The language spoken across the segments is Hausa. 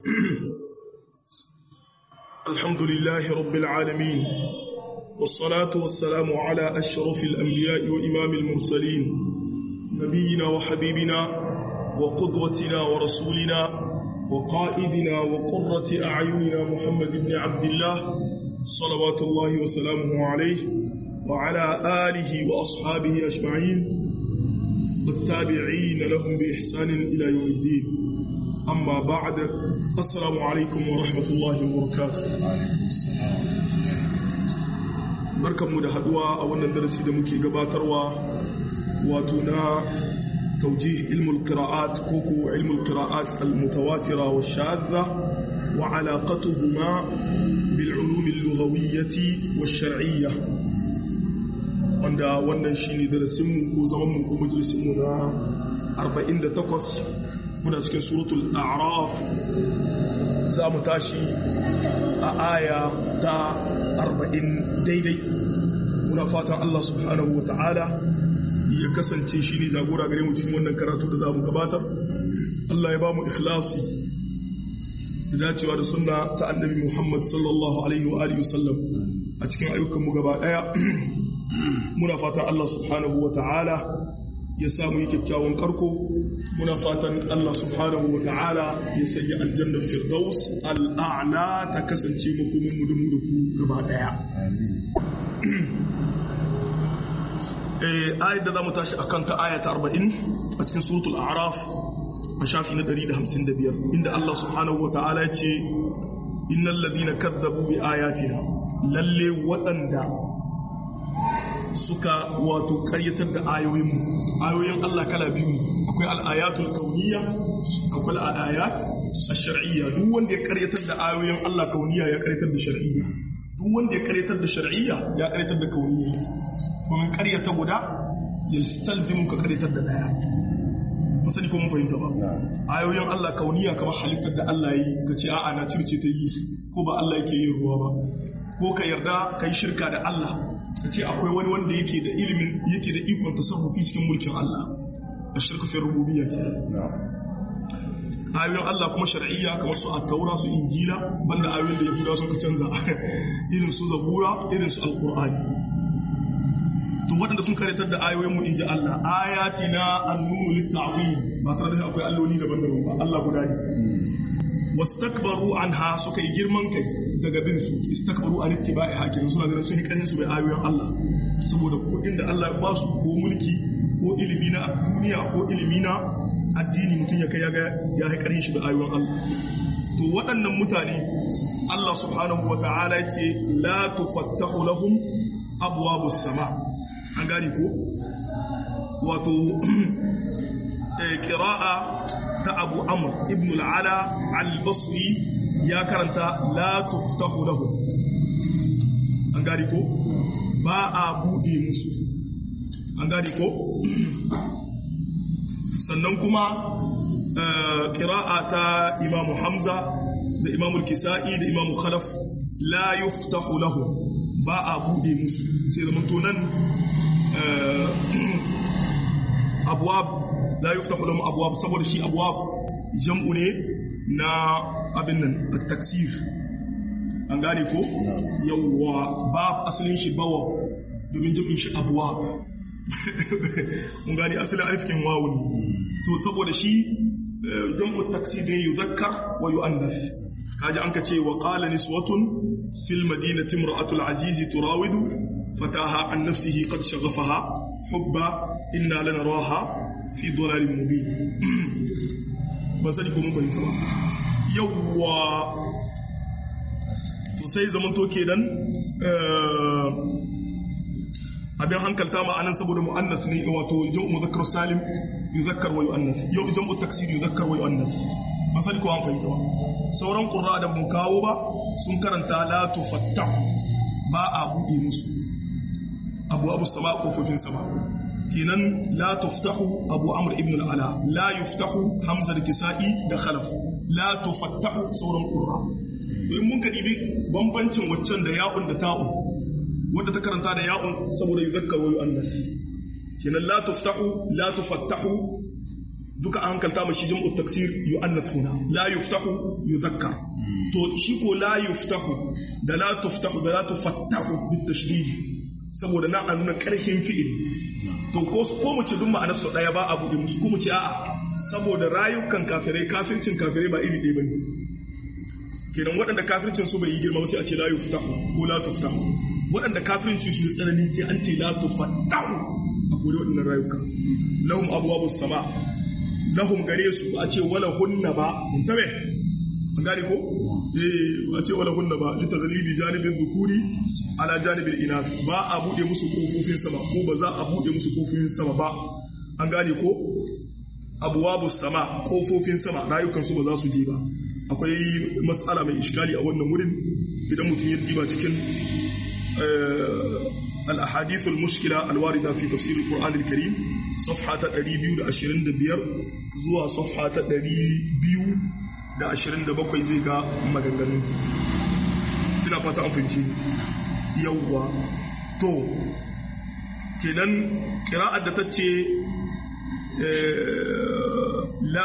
الحمد لله رب العالمين والصلاة والسلام على أشرف الأنبياء وإمام المرسلين نبينا وحبيبنا وقدوتنا ورسولنا وقائدنا وقرة أعيننا محمد بن عبد الله صلوات الله وسلامه عليه وعلى آله وأصحابه أجمعين والتابعين لهم بإحسان إلى يوم الدين أما بعد السلام عليكم ورحمة الله وبركاته barkanmu da haduwa a wannan darasi da muke gabatarwa wato na توجيه علم القراءات كوكو علم القراءات المتواترة والشاذة وعلاقتهما بالعلوم اللغوية والشرعية wanda wannan shine darasinmu ko zamanmu ko majalisinmu na 48 muna cikin suratul a'raf za mu tashi a aya ta 40 daidai muna fatan Allah subhanahu wa ta'ala ya kasance shi ne jagora gare mu cikin wannan karatu da za mu gabatar Allah ya ba mu ikhlasi da dacewa da sunna ta annabi Muhammad sallallahu alaihi wa alihi wasallam a cikin ayyukan mu gaba daya muna fatan Allah subhanahu wa ta'ala ya samu yi kyakkyawan karko muna fatan Allah subhanahu wa ta'ala ya sanya aljanna firdaus al'a'la ta kasance makomin mu da mu da ku gaba daya ayat da za mu tashi a kanta ayata 40 a cikin suratul araf a shafi na 155 inda Allah subhanahu wa ta'ala ce innal ladina kazzabu bi ayatina lalle waɗanda suka wato karyatar da ayoyinmu ayoyin Allah kala biyu akwai al'ayatul kauniyya akwai al'ayat ash-shar'iyya duk wanda ya karyatar da ayoyin Allah kauniyya ya karyatar da shar'iyya duk wanda ya karyatar da shar'iyya ya karyatar da kauniyya kuma karyata guda yalstalzimu ka karyatar da daya musani ko mun fahimta ba ayoyin Allah kauniyya kamar halittar da Allah yi kace a'a na circe ta yi ko ba Allah yake yin ruwa ba ko ka yarda kai shirka da Allah kace akwai wani wanda yake da ilimin yake da ikon tasarrufi cikin mulkin Allah ashirku fi rububiyya kenan ayoyin Allah kuma shar'iyya kamar su at-taura su injila banda ayoyin da yahudawa sun ka canza irin su zabura irin su alqur'ani to waɗanda sun karatar da ayoyin mu inji Allah ayatina an-nunu lit-ta'wil ba tare da akwai alloli daban-daban ba Allah guda ne wastakbaru anha suka yi girman kai daga bin su istakbaru an ittiba'i hakim suna ganin sun yi karin su bai ayoyin Allah saboda kudin da Allah ya ba su ko mulki ko ilimi na duniya ko ilimi na addini mutum ya kai ya haikarin shi da ayoyin Allah to waɗannan mutane Allah subhanahu wa ta'ala ya ce la tufattahu lahum abwabus sama an gani ko wato qira'a ta Abu Amr ibn al-Ala al-Basri ya karanta la tuftahu lahum an gani ko ba a bude musu an gani ko sannan kuma ƙira'a ta imamu hamza da imamu kisa'i da imamu khalaf la yuftahu lahu ba a buɗe musu sai zama tonan abuwab la yuftahu lahu abuwab saboda shi abuwab jam'u ne na abin nan a taksir an gane ko yawwa ba asalin shi bawa domin jam'in shi abuwab mun gani asalin alifkin wawun to saboda shi jam'u taksir ne yuzakkar wa yu'annas kaji an ka ce wa qala niswatun fil madinati imra'atul aziz turawidu fataha an nafsihi qad shaghafaha hubba inna lanaraha fi dhalalin mubin ba sani ko mun fahimta ba yawwa to sai zaman to kenan abin hankalta ma'anan saboda mu'annas ne wato jam'u muzakkar salim yuzakkar wa yu'annas yau jam'u taksir yuzakkar wa yu'annas ban sani ko an fahimta ba sauran qurra da mun kawo ba sun karanta la tufattahu ba a buɗe musu abu abu sama kofofin sama kenan la tuftahu abu amr ibn al-ala la yuftahu hamza da kisa'i da khalaf la tufattahu sauran qurra to in mun ka dibi bambancin waccan da ya'un da ta'un wadda ta karanta da ya'un saboda yuzakkar wa yu'annas kenan la tuftahu la tufattahu duka an hankalta mashi jam'u taksir yu'annathuna la yuftahu yuzakkar to shi ko la yuftahu da la tuftahu da la tufattahu bit tashdid saboda na an nuna karhin fi'il to ko ko mu ce duk ma'anar su daya ba abu da musu ko mu ce a'a saboda rayukan kafirai kafircin kafirai ba iri ɗaya bane kenan waɗanda kafircin su bai yi girma sai a ce la yuftahu ko la tuftahu waɗanda kafircin su tsanani sai an ce la tufattahu a kore waɗannan rayuka lahum abwabus sama lahum gare su a ce wala hunna ba in tabe an gane ko eh a ce wala hunna ba li taghlibi janibin zukuri ala janibin inath ba a bude musu kofofin sama ko ba za a bude musu kofofin sama ba an gane ko abwabus sama kofofin sama rayukan su ba za su je ba akwai mas'ala mai iskali a wannan wurin idan mutum ya diba cikin al-ahadith al-mushkila al-warida fi tafsir al-Qur'an al-Karim صفحة 225 zuwa صفحة 227 zai ga maganganu ina fata an fahimci yawwa to kenan kira'ar da ta ce la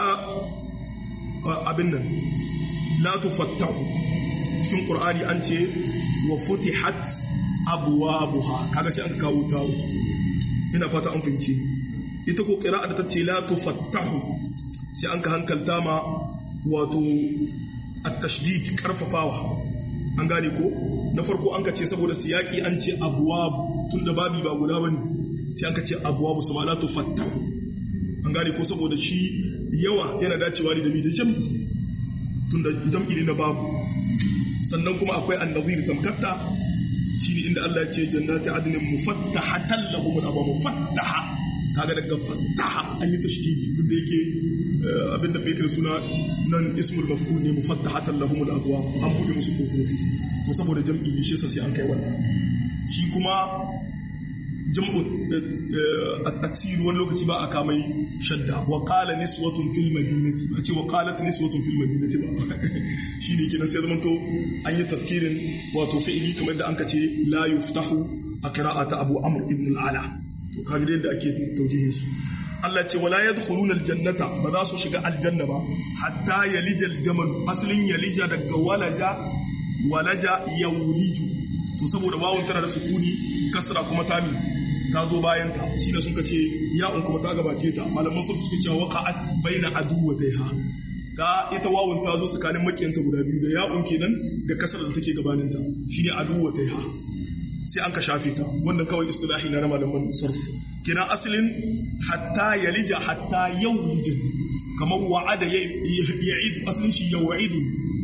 abin nan la tufattahu cikin ƙur'ani an ce wa futihat abuwa kaga sai an kawo tawo ina fata an fahimci ita ko ƙira'a da ta ce la tufattahu sai an ka hankalta ma wato at-tashdid karfafawa an gane ko na farko an ka ce saboda siyaki an ce abwab tunda babi ba guda bane sai an ka ce abwab sama la tufattahu an gane ko saboda shi yawa yana dacewa ne da mi da jam'i tunda jam'i ne na babu sannan kuma akwai annazir tamkatta shine inda Allah ya ce jannati adnin mufattahatan lahum al-abwab mufattaha kaga daga fattaha an yi tashdidi duk da yake abinda bai kira suna nan ismul maf'ul ne mufattahatan lahum al-abwab an bude musu kofofi to saboda jam'i ne shi sai an kai wannan shi kuma jam'u at-taksir wani lokaci ba a kamai shadda wa qala niswatun fil madinati ba ce wa qalat niswatun fil madinati ba shine kenan sai zaman to an yi tafkirin wato fi'ili kamar da an ka ce la yuftahu a qira'ata abu amr ibn al-ala to kaga yadda ake taujihin su Allah ce wala yadkhuluna aljannata ba za su shiga aljanna ba hatta yalijal jamal aslin yalija daga walaja walaja yawliju to saboda wawun tana da sukuni kasra kuma tami ta zo bayan ta shi da suka ce ya'un kuma ta gabace ta malaman sun suka ce waqa'at baina aduwataiha ta ita wawun ta zo tsakanin makiyanta guda biyu da ya'un kenan da kasar da take gabanin ta shine aduwataiha sai an ka shafe ta wannan kawai istilahi na malaman sarf kina asalin hatta yalija hatta yawlija kamar wa'ada ya'idu asalin shi ya'idu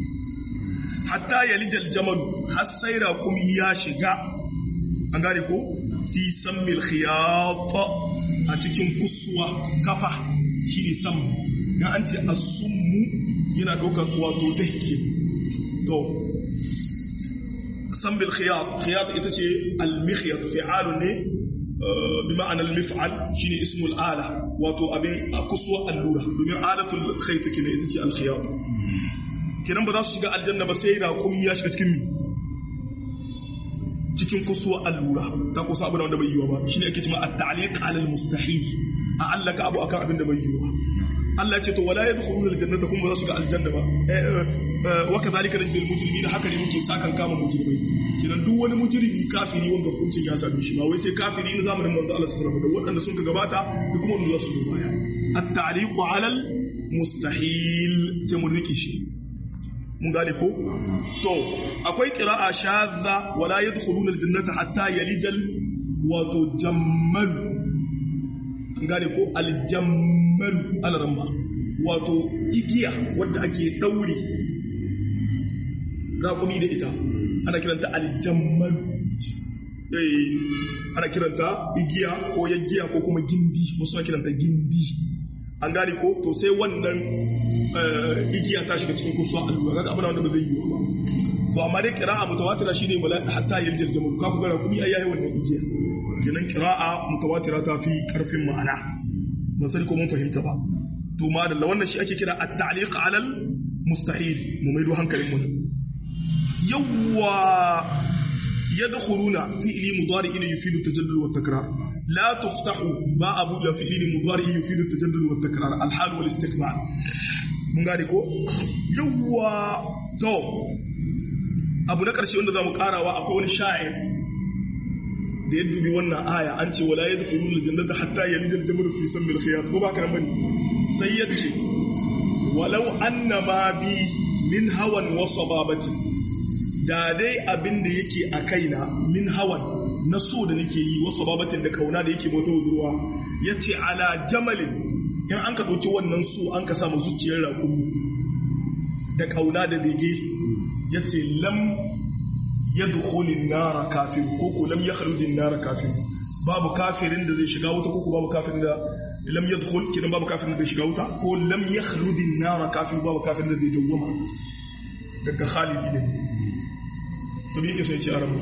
hatta yalija aljamal har sai raqumi ya shiga an gane ko fi sammil khiyat a cikin kusuwa kafa shine sam dan an ce as-summu yana dokar wato tahke to san bil khiyat khiyat ita ce al mikhyat fi'al ne bi ma'ana al mif'al shine ismu al ala wato abin kuswa allura domin alatul khayt kine ita ce al khiyat kenan ba za su shiga aljanna ba sai raqumi ya shiga cikin mi cikin kuswa allura ta kusa abin da bai yiwa ba shine ake cewa at ta'liq ala al mustahil a allaka abu akan abin da bai yiwa Allah ya ce to wala yadkhuluna aljannata kuma ba za su ga aljanna ba wa kadhalika najzi almujrimina haka ne muke sakan kama mujrimai kidan duk wani mujrimi kafiri wanda hukuncin ya same shi ba wai sai kafiri na zamanin manzo Allah sallallahu alaihi wasallam da waɗanda sun ka gabata da kuma wanda za su zo baya at-ta'liqu 'ala al-mustahil sai mun rike shi mun gane ko to akwai qira'a shadha wala yadkhuluna aljannata hatta yalijal wato jammal an gane ko aljammalu alaramba wato igiya wadda ake daure raƙumi da ita ana kiranta aljammalu ana kiranta igiya ko yaggiya ko kuma gindi wasu na kiranta gindi an gane ko to sai wannan igiya ta shiga cikin kursuwa allura kaga abin wanda ba zai yi ba to amma dai qira'a mutawatira shine wala hatta yaljal jamal ka ku ga raƙumi ayayi wannan igiya kenan kira'a mutawatira ta fi karfin ma'ana ban sani ko mun fahimta ba to madalla wannan shi ake kira at-ta'liq 'ala al-mustahil mu maido hankalin mu yawwa yadkhuluna fi'li mudari ila yufidu tajaddud wa takrar la tuftahu ba abu da fi'ili mudari yufidu tajaddud wa takrar al hal wal istiqbal mun gane ko yawwa to abu na karshe wanda zamu karawa akwai wani sha'ir da ya dubi wannan aya an ce wala yadkhulul jannata hatta yalija al jamal fi sammi al khiyat ko ba ka bane sai ya ce walau annama bi min hawan wa sababati da dai abin da yake a kaina min hawan na so da nake yi wasu babatin da kauna da yake mota ruwa ya ce ala jamalin in an ka ɗauki wannan so an ka samu zuciyar raƙumi da kauna da bege ya ce lam ya dukulin nara kafin ko ko lam ya haludin nara kafin babu kafirin da zai shiga wuta ko babu kafirin da lam ya dukul kinan babu kafirin da zai shiga wuta ko lam ya haludin nara kafin babu kafirin da zai dawwama daga khalidi ne to me yake so ya ce a ramu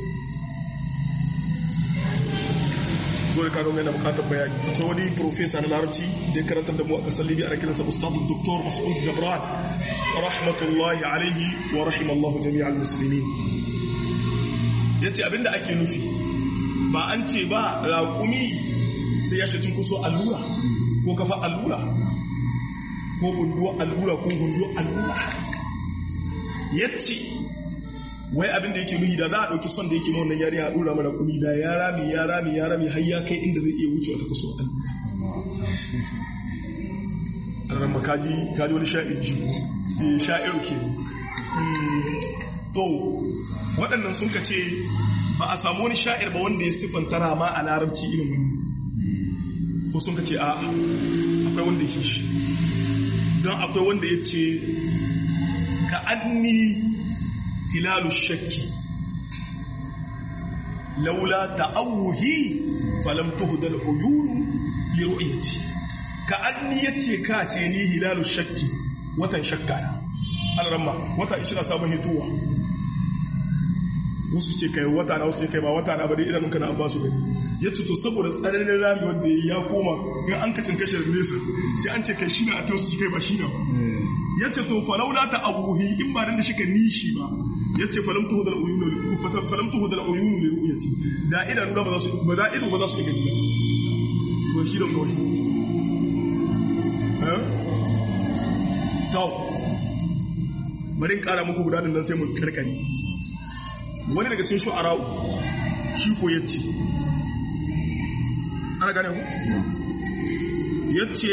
dole kaga mai na bukatar bayani akwai wani profesa na larabci da ya karantar da mu a kasar libya ana kiransa ustadu doktor mas'ud jabran rahmatullahi alaihi wa rahimallahu jami'al muslimin yace abinda ake nufi ba an ce ba raƙumi sai ya shi kuso allura ko kafa allura ko gunduwa allura ko gunduwa allura yace wai abin da yake nuhi da za a ɗauki son da yake ma wannan yari a ɗora mara kumi da ya rami ya rami ya rami har ya kai inda zai iya wuce wata kaso ɗan an kaji kaji wani sha'ir ji sha'iru ke to waɗannan sun ka ce ba a samu wani sha'ir ba wanda ya siffanta rama a larabci irin wani ko sun ka ce a akwai wanda ya shi don akwai wanda ya ce ka anni هلال الشك لولا تأوهي فلم تهدى العيون لرؤيتي كأني يتي كاتيني هلال الشك وتن شكانا الرمى وتا إشنا سابه هتوى wasu ce kai wata na wasu ce kai ba wata na ba dai idanunka na an ba su gani ya ce to saboda tsananin rami wanda ya koma in an kacin kashe nesa sai an ce kai shi na a tausu kai ba shi na ba ya ce to falaula ta abuhi in ba dan da shika nishi ba ya ce falam tuhu dal uyunu falam tuhu dal uyunu li ru'yati da idanu ba za su ba da ido ba za su gani ko shi don gawai eh to bari in kara muku guda nan sai mu karkare wani daga cikin shu'ara shi ko yace ana gane ku yace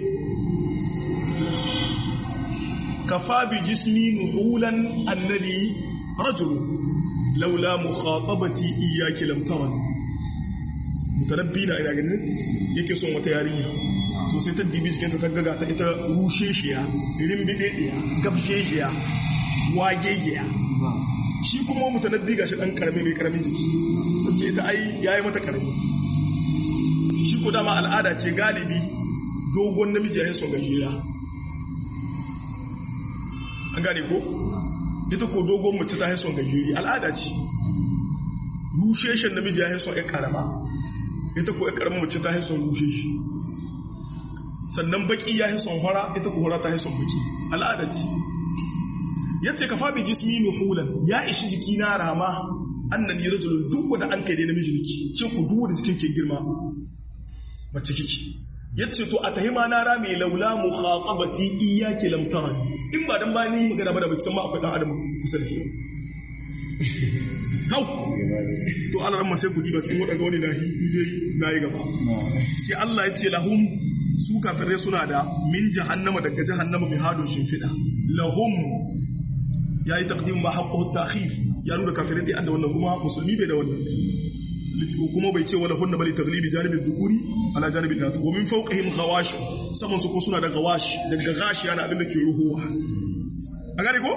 كفى بجسمي نحولا أنني رجل لولا مخاطبتي إياك لم ترني متنبينا إلى جنة yake son wata yarinya to sai ta dibi jikinta ta gaga ta ita rusheshiya rimbidediya gabsheshiya wagegiya shi kuma mutanabbi gashi dan karami mai karamin jiki ce ita ai yayi mata karami shi ko dama al'ada ce galibi dogon namiji ya son gajera an gane ko ita ko dogon mace ta haison gajeri al'ada ce rusheshen namiji ya haison ya karama ita ko ya karama mace ta haison rusheshi sannan baki ya haison hora ita ko hora ta haison baki al'ada ce ya ce ka fabi jismi nuhulan ya ishi jiki na rama annan yi rajulun duk wanda an kai dai namiji niki ce ku duk wanda jikin ke girma mace kiki yace to a tahima na rame laula mukhatabati iyyaki lam tarani in ba dan ba ni magana ba da baki san ma akwai dan adam kusa da shi kau to Allah ran sai ku diba cikin wadanga wani nahi dai nayi gaba sai Allah ya ce lahum su kafirai suna da min jahannama daga jahannama mai hadon shimfida lahum yayi taqdim ma haqqu ta'khir ya nuna kafirai dai da wannan kuma musulmi bai da wannan kuma bai ce wala hunna bali taglibi janibin zukuri ala janibin nasu wa min fawqihim ghawash saman su ko suna da gawash daga gashi yana abin da ke ruhuwa a gane ko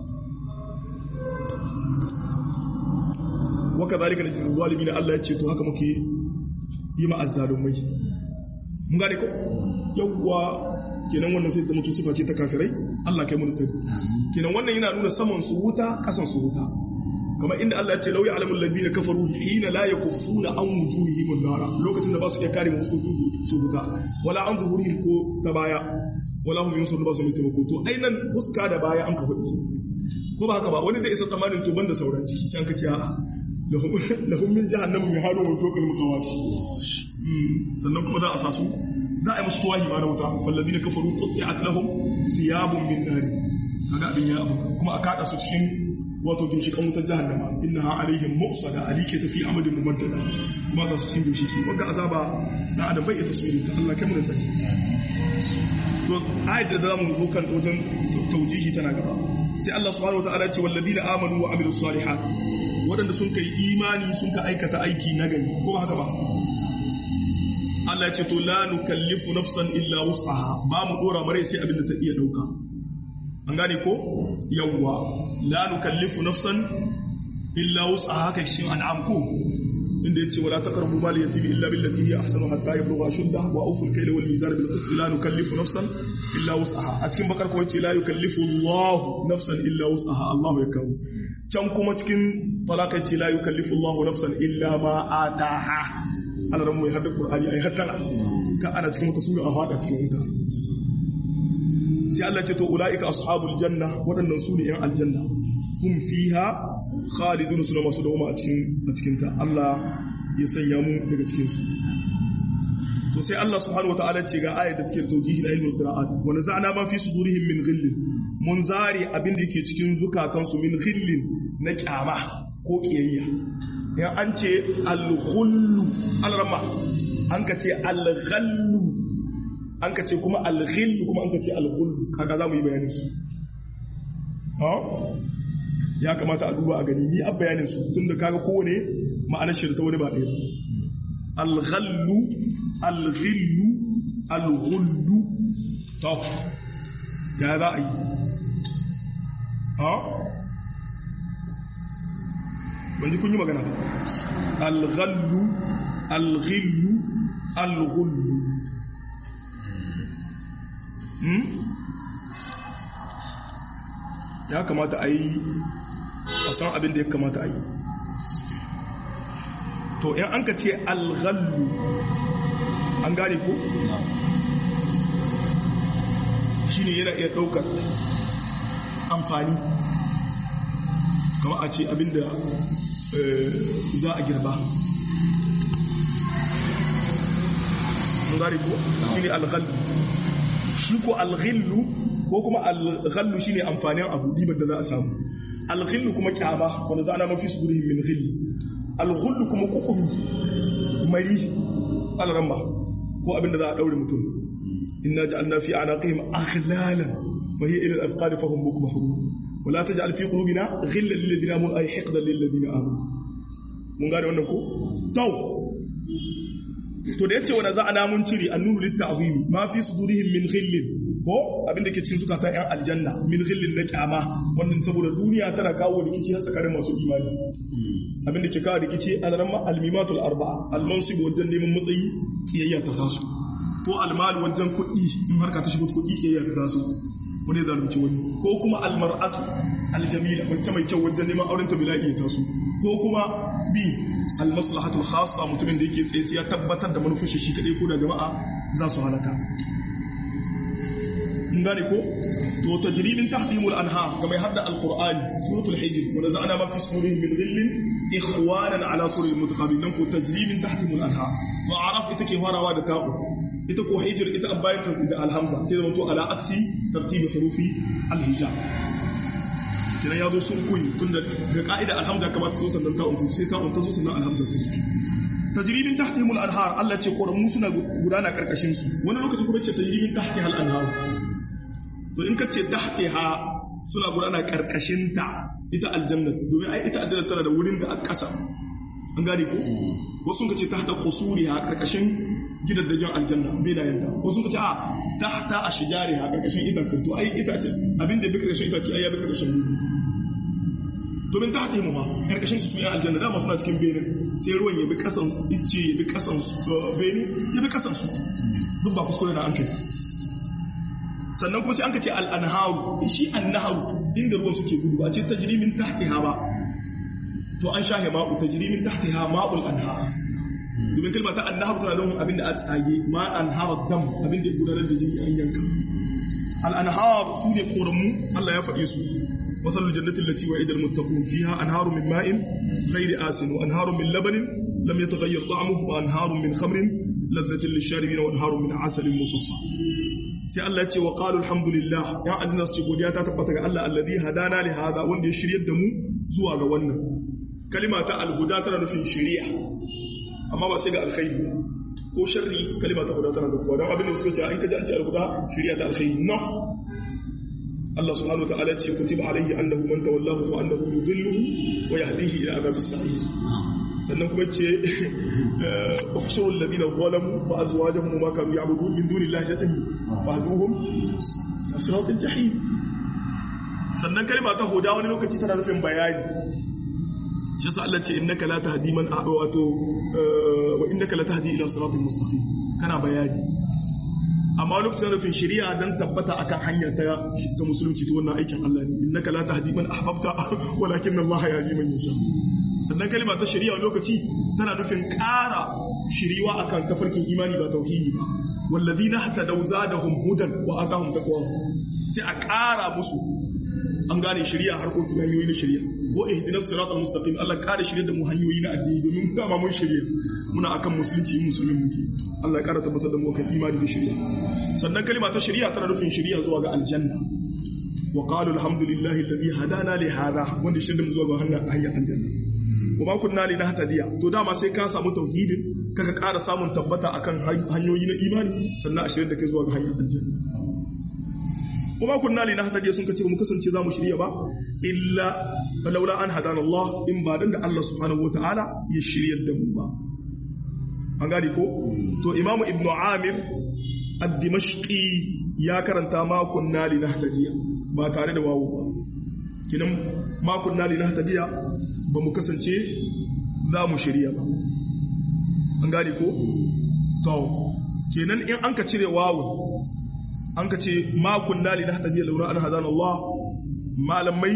wa kadhalika najzi zalimin Allah ya ce to haka muke yi ma azzalumai mun gane ko yawwa kenan wannan sai ta mutu sifa ce ta kafirai Allah kai mu da tsari kenan wannan yana nuna saman su wuta kasan su wuta kamar inda Allah ya ce lauya alamun ladina kafaru hina la yakuffuna an wujuhihim an-nara lokacin da ba su iya kare musu su wuta wala an zuhurihim ko ta baya wala hum yunsuru ba su mai taimako to ainan fuska da baya an ka faɗi ko ba haka ba wani zai isa tsamanin to banda sauran ciki sai an ka ce a'a lahum min jahannam mihalun wa fawqahum ghawash sannan kuma za a sa su za a yi musu tuwahi ma na wuta falladina kafaru qutti'at lahum thiyabun min nar kaga abin ya abu kuma a kada su cikin wato ginshikan wutar jahannama innaha alaihim mu'sada alike tafi amadin mumaddada kuma za su cikin ginshiki wanda azaba na adam bai taswirin ta Allah kamar sai to ayat da zamu zo kan wajen taujihi tana gaba sai Allah subhanahu wataala ya ce walladina amanu wa amilus salihat wadanda sun kai imani sun ka aikata aiki na gari ko haka ba Allah ya ce to la nukallifu nafsan illa wus'aha ba mu dora mare sai abin da ta iya dauka an gane ko yawwa la nukallifu nafsan illa wus'aha haka shi an'am ko inda yace wala taqrabu mal yatim illa billati hiya ahsanu hatta yablugha ashuddah wa awfu al-kayla wal mizan bil qist la nukallifu nafsan illa wus'aha a cikin bakar ko yace la yukallifu Allah nafsan illa wus'aha Allah ya kawo can kuma cikin talaka yace la yukallifu Allah nafsan illa ma ataha Allah ran mu ya hada Qur'ani ai hattara ka ana cikin wata sura a fada cikin wuta sai Allah ce to ulaika ashabul janna waɗannan su ne yan aljanna hum fiha khalidun suna masu dawoma a cikin a cikin ta Allah ya sanya mu daga cikin su to sai Allah subhanahu wataala ce ga ayat da take da tawjihi da ilmul qira'at wa naza'na ma fi sudurihim min ghillin mun zari abin da yake cikin zukatan su min ghillin na kyama ko kiyayya ya an ce al-ghullu al-rama an ka ce al-ghallu an ka ce kuma al-ghillu kuma an ka ce al-ghullu kaga za mu yi bayanin su ya kamata a duba a gani ni a bayanin su tun da kaga kowane ma'anar shirta wani ba ɗaya al-ghallu al-ghillu al-ghullu to ya za a yi ha ban ji kun yi magana ba al-ghallu al-ghillu al-ghullu ya kamata a yi a san abin da ya kamata a yi to in an ka ce alghallu an gane ko shi ne yana iya ɗaukar amfani kama a ce abin da za a girba an gane ko shi ne alghallu shi ko alghillu ko kuma alghallu shine amfanin abu dibar da za a samu alghillu kuma kyama wanda za a mafi su gurhin min ghilli alghullu kuma kukumi mari alramma ko abin da za a daure mutum inna ja'alna fi anaqihim aghlalan fa hiya ila al-afqad fa hum mukmahun wa la taj'al fi qulubina ghillan lil ladina amanu ay hiqdan lil ladina amanu mun gane wannan ko taw to da yace wanda za a namun ciri annunu lit ta'zimi ma fi sudurihim min ghillin ko abin da ke cikin zukatan yan aljanna min ghillin na kyama wannan saboda duniya tana kawo rikici har tsakanin masu imani abin da ke kawo rikici alarma almimatul arba'a almansib wajen neman matsayi kiyayya ta taso ko almal wajen kuɗi in harka ta shigo kuɗi kiyayya ta taso wani zalunci wani ko kuma almar'atu aljamila wacce mai kyau wajen neman auren ta bila'i ya taso ko kuma bi almaslahatul khassa mutumin da yake tsaye ya tabbatar da manufar shi kadai ko da jama'a za su halaka mun gane ko to tajrimin tahtihimul anha ga mai hadda alqur'ani suratul hijr wa naza'na ma fi sudurihim min ghillin ikhwanan ala suril mutaqabilin ko tajrimin tahtihimul anha to araf ita ke farawa da ta'u ita ko hijr ita abayata da alhamza sai zama to ala aksi tartibi hurufi alhijab kina ya zo sun kuyi tunda ga ka'ida alhamza kamata so sannan ta'un sai ta'un ta zo sannan alhamza ta zo tajribin tahtihimul anhar Allah ce koramu suna gudana karkashin su wani lokaci kuma ce tajribin tahtihal anhar to in ka ce tahtiha suna gudana karkashin ta ita aljanna domin ai ita aljanna tana da wurin da a ƙasa an gane ko wasu ka ce tahta qusuriha karkashin gidajen aljanna benayen ta wasu ka ce a tahta ashjariha karkashin itace to ai itace abinda bi karkashin itace ai ya bi karkashin domin ta hatimu ma karkashin su yan aljanna dama suna cikin benin sai ruwan ya bi kasan icce ya bi kasan benin ya bi kasan su duk ba kuskure na an kai sannan kuma sai an ka ce al'anharu shi annaharu inda ruwan suke gudu ba ce tajrimin tahtiha ba to an shahe ma'u tajrimin tahtiha ma'ul anhar domin kalma ta annaharu tana nufin abin da a tsage ma anhar dam abin da gudanar da jini an yanka al'anhar su ne koramu Allah ya faɗe su mathalul jannati allati wa'ida almuttaqun fiha anharun min ma'in ghairi asin wa anharun min labanin lam yataghayyar ta'muhu wa anharun min khamrin ladhatin lisharibin wa anharun min asalin musaffa sai Allah ya ce wa qalu alhamdulillah ya aljanna su ce godiya ta tabbata ga Allah alladhi hadana li hada wanda ya shiryar da mu zuwa ga wannan kalima ta alhuda tana nufin shari'a amma ba sai ga alkhairi ko sharri kalima ta huda tana zakkuwa don abin da suka ce in ka ji an ce alhuda shari'a ta alkhairi no Allah subhanahu wa ta'ala ce kutiba alaihi annahu man tawallahu fa annahu yudhilluhu wa yahdihi ila adhabis sa'ir sannan kuma ce ukhshurul ladina zalamu wa azwajuhum ma kanu ya'budun min dunillahi yatami fahduhum siratal jahim sannan kalma ta huda wani lokaci tana nufin bayani shi sa Allah ce innaka la tahdi man wato wa innaka la tahdi ila siratal mustaqim kana bayani amma lokacin nufin shari'a dan tabbata akan hanya ta ta musulunci to wannan aikin Allah ne innaka la tahdi man ahbabta walakin Allah yahdi man yasha sannan kalma ta shari'a lokaci tana nufin ƙara shiriwa akan tafarkin imani ba tauhidi ba walladina hatadaw zadahum hudan wa atahum taqwa sai a ƙara musu an gane shari'a harkokin hanyoyi na shari'a ko ihdinas siratal mustaqim Allah ƙara shirye da mu hanyoyi na addini domin dama mun shirye muna akan musulunci musulmin muke Allah ya ƙara tabbatar da mu kan imani da shari'a sannan kalma ta shari'a tana nufin shari'a zuwa ga aljanna wa qalu alhamdulillahi alladhi hadana li hadha wanda shirye da mu zuwa ga hanyar aljanna kuma kunna li nahtadiya to dama sai ka samu tauhidin kaga ƙara samun tabbata akan hanyoyi na imani sannan a shirye da kai zuwa ga hanyar aljanna kuma kunna li nahtadiya sun kace ba mu kasance za mu shirya ba illa laula an hadana Allah in ba dan da Allah subhanahu wataala ya shiryar da mu ba an gane ko to imamu ibnu amir ad-dimashqi ya karanta ma kunna li nahtadiya ba tare da wawu ba kinan ma kunna li nahtadiya ba mu kasance za mu shirya ba an gane ko to kenan in an ka cire wawu an ka ce ma kunna li nahtadiya laula an hadana Allah malamai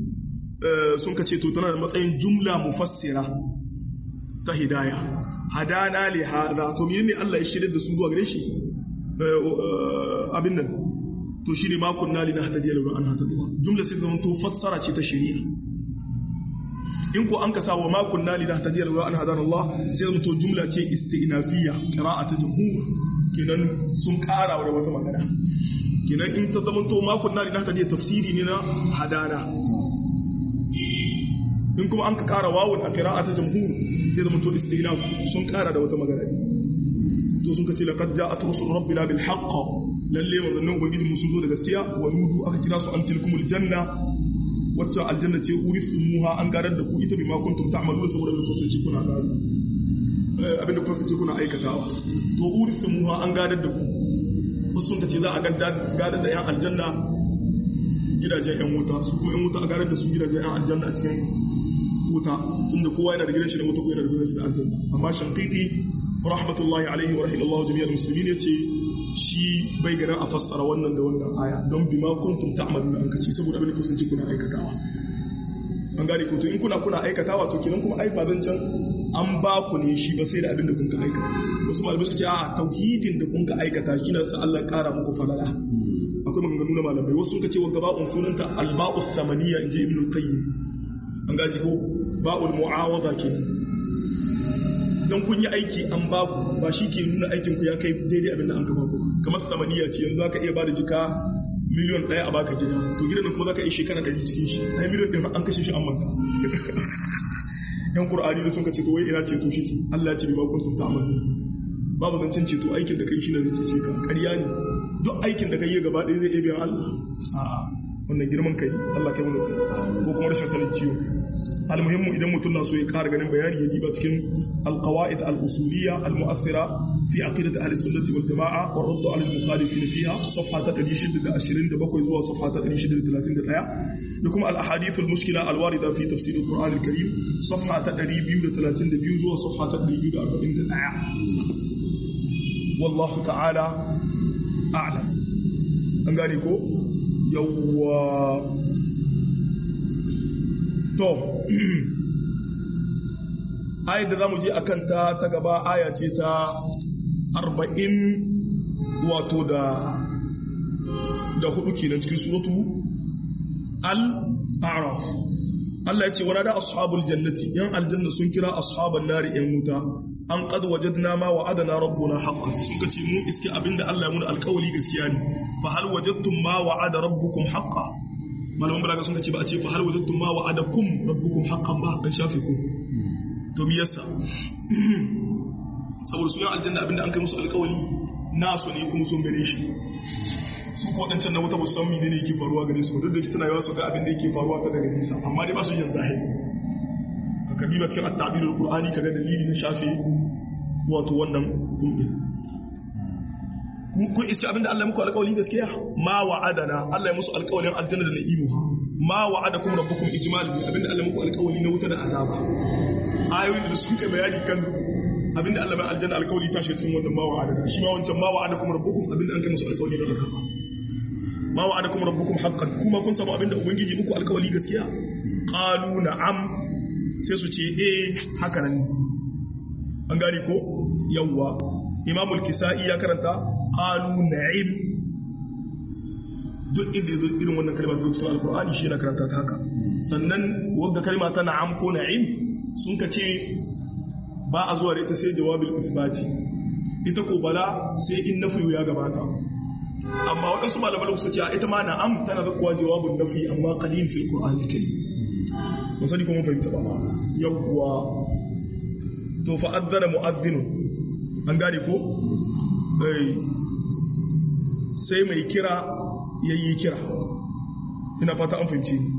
sun ka ce to tana da matsayin jumla mufassira ta hidaya hadana li hada to menene Allah ya shirya da su zuwa gare shi abin nan to shine ma kunna li nahtadiya laula an hadana Allah jumla sai zama to fassara ce ta shari'a in ko an ka sa wa ma kunna li nahtadiya laula an hadana Allah sai zama to jumla ce istinafiyya qira'atu jumhur kenan sun kara da wata magana kenan in ta zama to ma kunna li nahtadiya tafsiri ne na hadana in kuma an ka kara wawun a kira'a ta jamhur sai zama to istinaf sun kara da wata magana to sun ka ce laqad ja'at rusul rabbina bil haqq lalle manzannin ubangiji mu sun zo da gaskiya wa nudu aka kira su an tilkumul janna wacce aljanna ce urithumuha an garar da ku ita bima kuntum ta'maluna saboda kun kasance kuna gado abinda kun kasance kuna aikatawa to urithumuha an garar da ku wasu sun ka ce za a gadar da yan aljanna gidajen 'yan wuta su kuma 'yan wuta a garar da su gidajen 'yan aljanna a cikin wuta inda kowa yana da gidan shi da wuta ko yana da gidan shi da aljanna amma shankidi rahmatullahi alaihi wa rahimallahu jami'ar musulmin ya ce shi bai ganin a fassara wannan da wannan aya don bima kuntum ta'maluna an kace saboda abin da kusanci kuna aikatawa an gane ko to in kuna kuna aikatawa to kenan kuma ai ba zan can an ba ku ne shi ba sai da abin da kun ka aikata wasu malamai suka ce a tauhidin da kun ka aikata shi na sa Allah kara muku falala akwai maganganu na malamai wasu suka ce wa gaba'un sunanta alba'us samaniya inji ibn al-qayyim an gaji ko ba'ul mu'awada ke dan kun yi aiki an ba ku ba shi ke nuna aikin ku ya kai daidai abin da an ka ba ku kamar samaniya ce yanzu zaka iya ba da jika miliyon ɗaya a baka gida to gidan kuma zaka yi shekara ɗari cikin shi ai miliyon ɗaya an kashe shi an manta yan qur'ani da sun ka ce to wai ina ce to shi Allah ya ce bi ba kuntum ta'malu babu zancen ceto aikin da kai shi ne zai ce ka ƙarya ne duk aikin da kai yi gaba ɗaya zai iya biyan Allah a'a wannan girman kai Allah kai mana tsari ko kuma rashin sanin ciwo almuhimmu idan mutum na so ya ƙara ganin bayani ya diba cikin alqawaid al-usuliyya al-mu'athira fi aqidati ahli sunnati wal jamaa wa radd ala al-mukhalifin fiha safha ta 627 zuwa safha ta 631 da kuma al-ahadith al-mushkila al-warida fi tafsir al-Qur'an al-Karim safha ta 232 zuwa safha ta 241 wallahu ta'ala a'lam an gane ko yawwa to ayat da zamu je akan ta ta gaba aya ce ta 40 wato da da hudu kenan cikin suratu al a'raf Allah ya ce wa da ashabul jannati yan aljanna sun kira ashaban nari yan wuta an qad wajadna ma wa'adana rabbuna haqqan sun kace mun iske abinda Allah ya muna alƙawari gaskiya ne fa hal wajadtum ma wa'ada rabbukum haqqan malaman balaga sun kace ba a ce fa hal wajadtum ma wa'adakum rabbukum haqqan ba dan shafe ku to me yasa saboda su yan aljanna abinda an kai musu alƙawari nasu ne kuma sun gare shi su ko wadancan na wata musamman ne yake faruwa gare su duk da tana yawa su ga abin da yake faruwa ta daga nisa amma dai ba su jin zahiri ka kabi ba cikin at-ta'birul qur'ani kaga dalili na shafe wato wannan kumbin kun iska abinda Allah muku alƙawari gaskiya ma wa'adana Allah ya musu alƙawarin aljanna da na'imuha ma wa'adakum rabbukum ijmal bi abinda Allah muku alƙawari na wuta da azaba ayoyin da suka bayani kan abinda Allah mai aljanna alƙawari ta shi cikin wannan ma wa'adana shi ma wancan ma wa'adakum rabbukum abinda an kai musu alƙawari da azaba ma wa'adakum rabbukum haqqan kuma kun samu abinda ubangiji muku alƙawari gaskiya qalu na'am sai su ce eh haka nan an gane ko yawwa imamul kisa'i ya karanta qalu na'im duk inda yazo irin wannan kalma ta cikin alqur'ani shi yana karanta ta haka sannan wanda kalma ta na'am ko na'im sun ka ce ba a zuwa da ita sai jawabil isbati ita ko bala sai in nafi ya gabata amma waɗansu malamai suka ce a ita ma na'am tana zakuwa jawabin nafi amma qalil fil qur'ani karim ba sani kuma fahimta ba yawwa to fa adzana mu'adhdhinun an gane ko sai mai kira ya yi kira ina fata an fahimci ni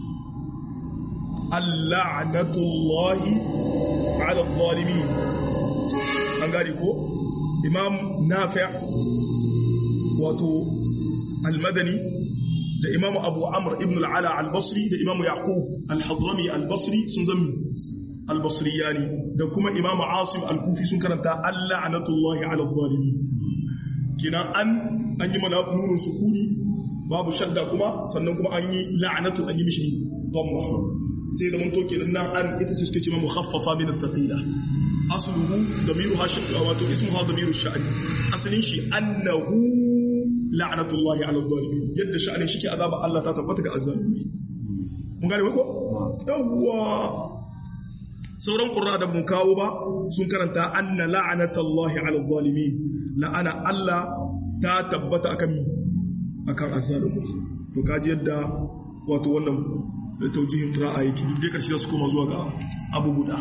alla'anatullahi ala zalimi an gane ko imam nafi' wato almadani da imam abu amr ibn al'ala al-basri da imam yaqub al-hadrami al-basri sun zami al-basriyani da kuma imam asim al-kufi sun karanta alla'anatullahi ala zalimi kina an an yi mana nunin sukuni babu shadda kuma sannan kuma an yi la'anatu an yi mishi dhamma sai da mun to kenan nan an ita ce suke cewa mukhaffafa min ath-thaqila asluhu damiruha shaqqa wato ismuha damiru sha'ni asalin shi annahu la'natullahi ala adh-dhalimin yadda sha'anin shi ke azaba Allah ta tabbata ga azzalimi mun gane ko yawwa sauran qurra da mun kawo ba sun karanta anna la'natullahi ala adh-dhalimin la'ana Allah ta tabbata akan mi akan azzalimi to kaji yadda wato wannan taujihin qira'a yake duk dai karshe su koma zuwa ga abu guda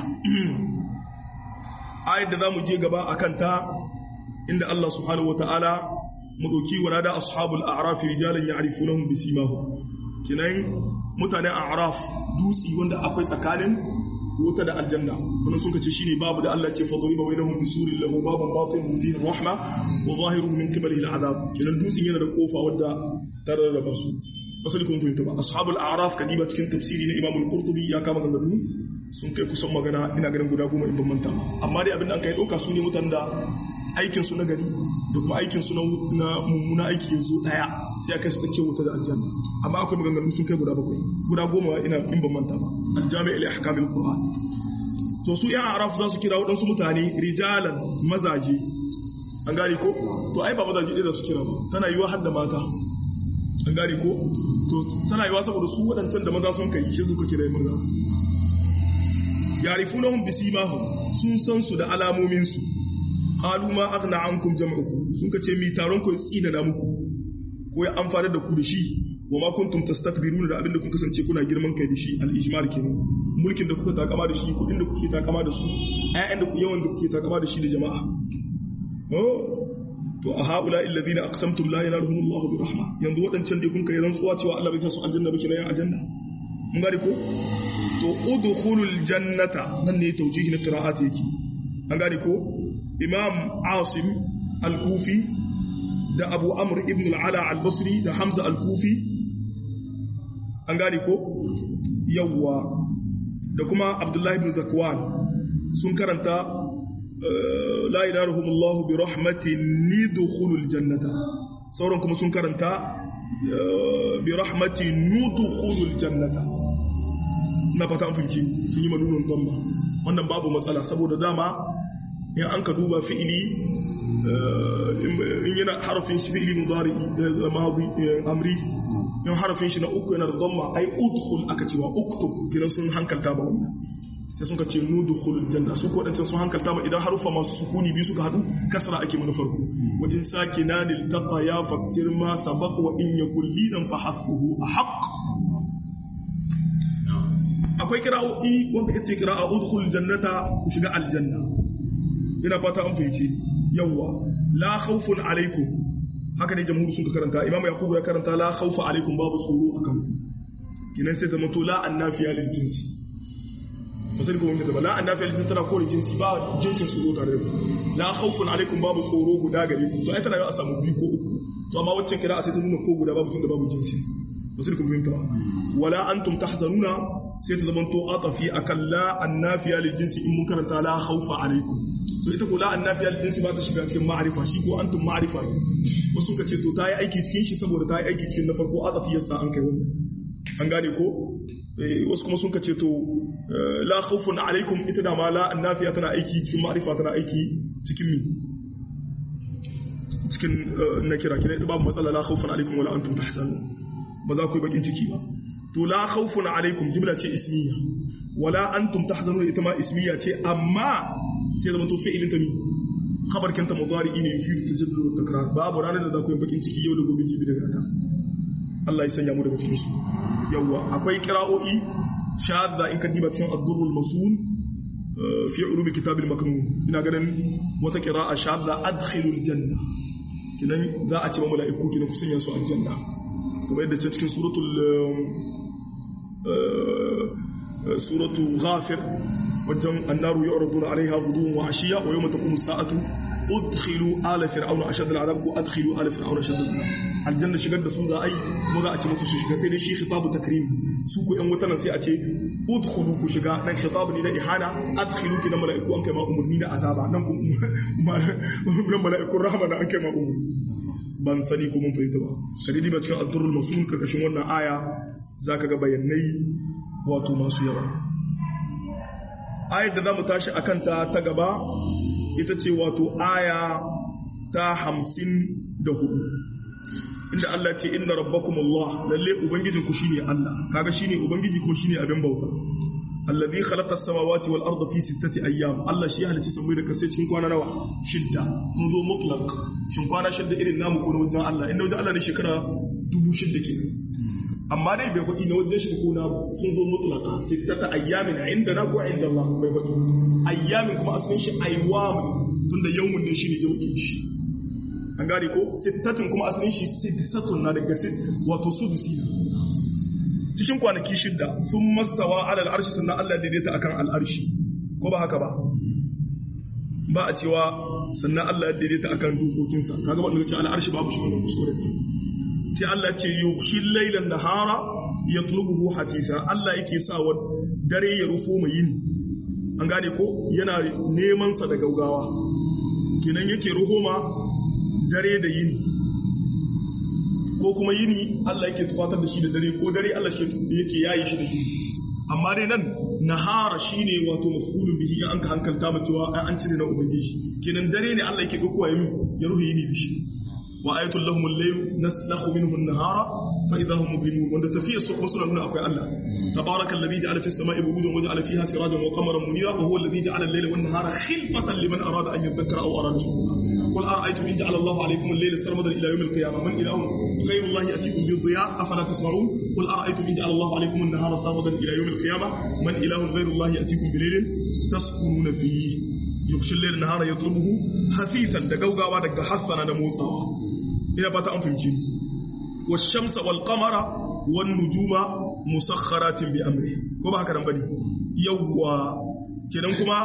ayat da zamu je gaba akan ta inda Allah subhanahu wataala mu dauki warada ashabul a'raf rijalan ya'rifunahum bisimahum kinan mutanen a'raf dutsi wanda akwai tsakanin wuta da aljanna wannan sun kace shine babu da Allah ce fadriba bainahum bisurin lahu babun batinuhu fihi rahma wa zahiruhu min qibalihi al'adab kinan dutsin yana da kofa wadda tararraba su asali kun fahimta ba ashabul a'raf kadiba cikin tafsiri na imam al-qurtubi ya kama ganganu sun kai kusan magana ina ganin guda goma in ban manta amma dai abin da aka yi dauka su ne mutan da aikin su na gari da kuma aikin su na mummuna aiki yanzu daya sai aka su ce wuta da aljanna amma akwai maganganu sun kai guda bakwai guda goma ina in ban manta ba aljami ila ahkamil qur'an to su ya araf za su kira wadansu mutane rijalan mazaje an gane ko to ai ba mazaje ɗaya da su kira ba tana yiwa har da mata an gane ko to tana yiwa saboda su waɗancan da maza sun kai shi suka kira maza yarifunahum bisimahum sun san su da alamomin su qalu ma aghna ankum jam'ukum sun kace mi taron ku tsina na muku ko ya amfana da ku da shi wa ma kuntum tastakbiruna da abinda kun kasance kuna girman kai da shi al-ijmal kenan mulkin da kuka takama da shi kudin da kuke takama da su ayyan da ku yawan da kuke takama da shi da jama'a oh to a haula alladhina aqsamtum la yanaluhum Allah bi rahma yanzu wadancan dai kun kai rantsuwa cewa Allah bai sa su aljanna ba kina aljanna mun gari ko to udkhulul jannata nan ne tawjihi na qira'ati yake an gari ko imam asim al-kufi da abu amr ibn al-ala al-basri da hamza al-kufi an gari ko yawwa da kuma abdullahi ibn zakwan sun karanta la ilaha Allah bi rahmatin nidkhulul jannata sauran kuma sun karanta bi rahmatin nudkhulul jannata na fata an fahimci sun yi manunan damba wannan babu matsala saboda dama in an ka duba fi'ili in yana harafin shi fi'ili mudari madi amri in harafin shi na uku yana da dhamma ai udkhul aka cewa uktub kiran sun hankalta ba wannan sai sun ka ce nudkhulul janna su ko wadancan sun hankalta ba idan harufa masu sukuni biyu suka hadu kasra ake mana farko wa in sakinan iltaqa ya faksir ma sabaq wa in yakul lidan fa hasfuhu ahq akwai kira'o'i wanda kace kira'a udkhul jannata ku shiga aljanna ina fata an fahimci yawwa la khawfun alaikum haka ne jamhuri sun karanta imam yakubu ya karanta la khawfa alaikum babu tsoro akan ku kinan sai ta mato la annafiya lil jinsi misali kuma mutum la annafiya lil jinsi tana kore jinsi ba jinsin tsoro tare da ku la khawfun alaikum babu tsoro guda gare ku to ai tana yau a samu biyu ko uku to amma waccan kira sai ta nuna ko guda babu tun da babu jinsi misali kuma mutum wala antum tahzanuna sai ta zama to atafi akan la annafiya lil jinsi in mun karanta la khawfa alaikum to ita ko la annafiya lil jinsi ba ta shiga cikin ma'arifa shi ko antum ma'arifa ne wasu ka ce to ta yi aiki cikin shi saboda ta yi aiki cikin na farko atafi yasa an kai wannan an gane ko wasu kuma sun ka ce to la khawfun alaikum ita da ma la annafiya tana aiki cikin ma'arifa tana aiki cikin mi cikin nakira kina ita babu matsala la khawfun alaikum wala antum tahzanun ba za ku yi bakin ciki ba to la khawfun alaikum jumla ce ismiya wala antum tahzanun ita ma ismiya ce amma sai zama to fi'ilin ta mi khabar kanta mudari ne yufidu tajaddud wa takrar babu ranar da za ku yi bakin ciki yau da gobe jibi daga ta Allah ya sanya mu daga cikin su yawa akwai qira'o'i shadda in ka diba cikin ad-durrul masun fi ulumi kitab al-maknun ina ganin wata qira'a shadda adkhilul janna kinan za a ce ma mala'iku kinan ku sanya su aljanna kamar yadda ce cikin suratul suratu ghafir wajen annaru yu'raduna alaiha ghuduwan wa ashiya wa yawma taqumu as-sa'atu udkhilu ala fir'auna ashadda al-'adab ko adkhilu ala fir'auna ashadda al-'adab aljanna shigar da su za a yi kuma za a ce musu su shiga sai dai shi khitabu takrim su ku yan wutanan sai a ce udkhulu ku shiga dan khitabu ne da ihana adkhilu ki na mala'iku an kai ma umurni da azaba nan ku nan mala'ikun rahama na an kai ma umurni ban sani ko mun fahimta ba kadidi ba cikin ad-durrul masun karkashin wannan aya zaka ga bayanai wato masu yawa ayar da za mu tashi a kanta ta gaba ita ce wato aya ta hamsin da hudu inda Allah ce inna rabbakum Allah lalle ubangijinku shine Allah kaga shine ubangiji kuma shine abin bauta alladhi khalaqa as-samawati wal arda fi sittati ayyam Allah shi ya halicci samai da kasai cikin kwana nawa shidda sun zo mutlaq shin kwana shidda irin namu ko na wajen Allah inda wajen Allah ne shekara dubu shidda ke amma dai bai faɗi na wajen shi ko na sun zo mutlaka sittata ayyamin inda na ko inda Allah bai faɗi ayyamin kuma asalin shi aywam tunda yawmun ne shine jami'in shi an gane ko sittatin kuma asalin shi siddisatun na daga sit wato sudusi cikin kwanaki shidda sun mastawa ala al'arshi sannan Allah daidaita akan al'arshi ko ba haka ba ba a cewa sannan Allah daidaita akan dokokinsa kaga wanda ce al'arshi babu shi wannan kuskure sai Allah ce yughshil laylan nahara yatlubuhu hafisa Allah yake sa wa dare ya rufo mai yini an gane ko yana neman sa da gaugawa kenan yake ruhoma dare da yini ko kuma yini Allah yake tufatar da shi da dare ko dare Allah yake yayi shi da shi amma dai nan nahara shine wato maf'ulun bihi an ka hankalta mu cewa an cire na ubangiji kenan dare ne Allah yake dokuwa yimi ya ruhi yini da shi وآية لهم الليل نسلخ منه النهار فإذا هم مظلمون وأنت تفيه السوق مسلم من أقوى الله تبارك الذي جعل في السماء بروجا وجعل فيها سراجا وقمرا منيرا وهو الذي جعل الليل والنهار خلفة لمن أراد أن يذكر أو أراد شكورا قل أرأيتم إن جعل الله عليكم الليل سرمدا إلى يوم القيامة من إله غير الله يأتيكم بالضياء أفلا تسمعون قل أرأيتم إن جعل الله عليكم النهار سرمدا إلى يوم القيامة من إله غير الله يأتيكم بليل تسكنون فيه يغشي الليل النهار يطلبه حثيثا دقوقا ودق حثنا نموسا ina fata an fahimci wa shamsa wal qamara wan nujuma musakharatin bi amri ko ba haka nan bane yawwa kenan kuma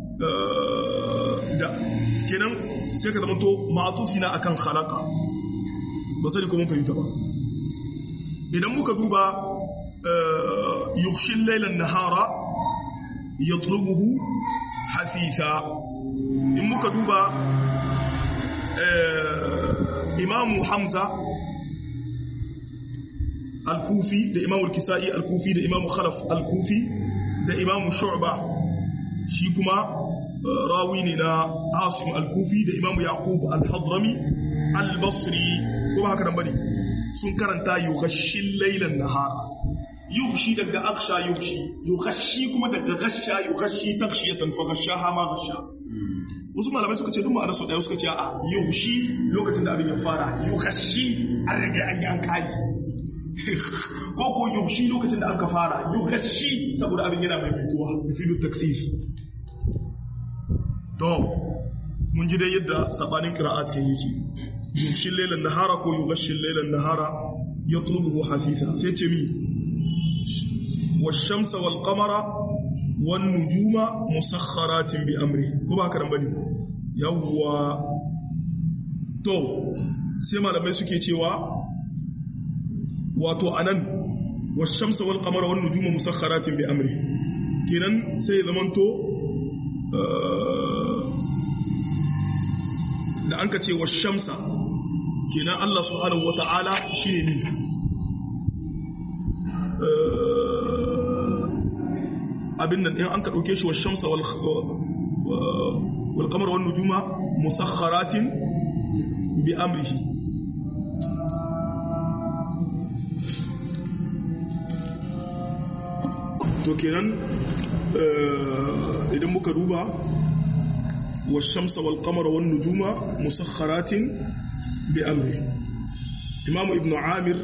da kenan sai ka zama to ma'atufi na akan khalaqa ba sai ko mun fahimta ba idan muka duba yughshi al-layla an-nahara yatlubuhu hafitha in muka duba imamu hamza al-kufi da imamu al-kisa'i al-kufi da imamu khalaf al-kufi da imamu shu'ba shi kuma rawi ne na asim al-kufi da imamu yaqub al-hadrami al-basri ko ba haka nan bane sun karanta yughashil laylan nahara yughshi daga aksha yughshi yughashi kuma daga ghasha yughashi tafshiyatan fa ghashaha ma ghasha wasu malamai suka ce duk ma'anar sau daya suka ce a yughshi lokacin da abin ya fara yughashi an riga an yi an kali ko ko yughshi lokacin da aka fara yughashi saboda abin yana mai mutuwa bifilu takfir to mun ji dai yadda sabanin qira'at kan yake yughshi laylan nahara ko yughshi laylan nahara yatlubuhu hafitha sai ce mi والشمس والقمر والنجوم مسخرات بأمره ko ba karan bane yawwa to sai malamai suke cewa wato anan والشمس والقمر والنجوم مسخرات بأمره kenan sai zamanto da an ka ce والشمس kenan Allah subhanahu wata'ala shine ne abin nan in an ka ɗauke shi wa shamsa wal kamar wani nujuma musakharatin bi amrihi to kenan idan muka duba wa shamsa wal kamar wani nujuma musakharatin bi amrihi imamu ibn amir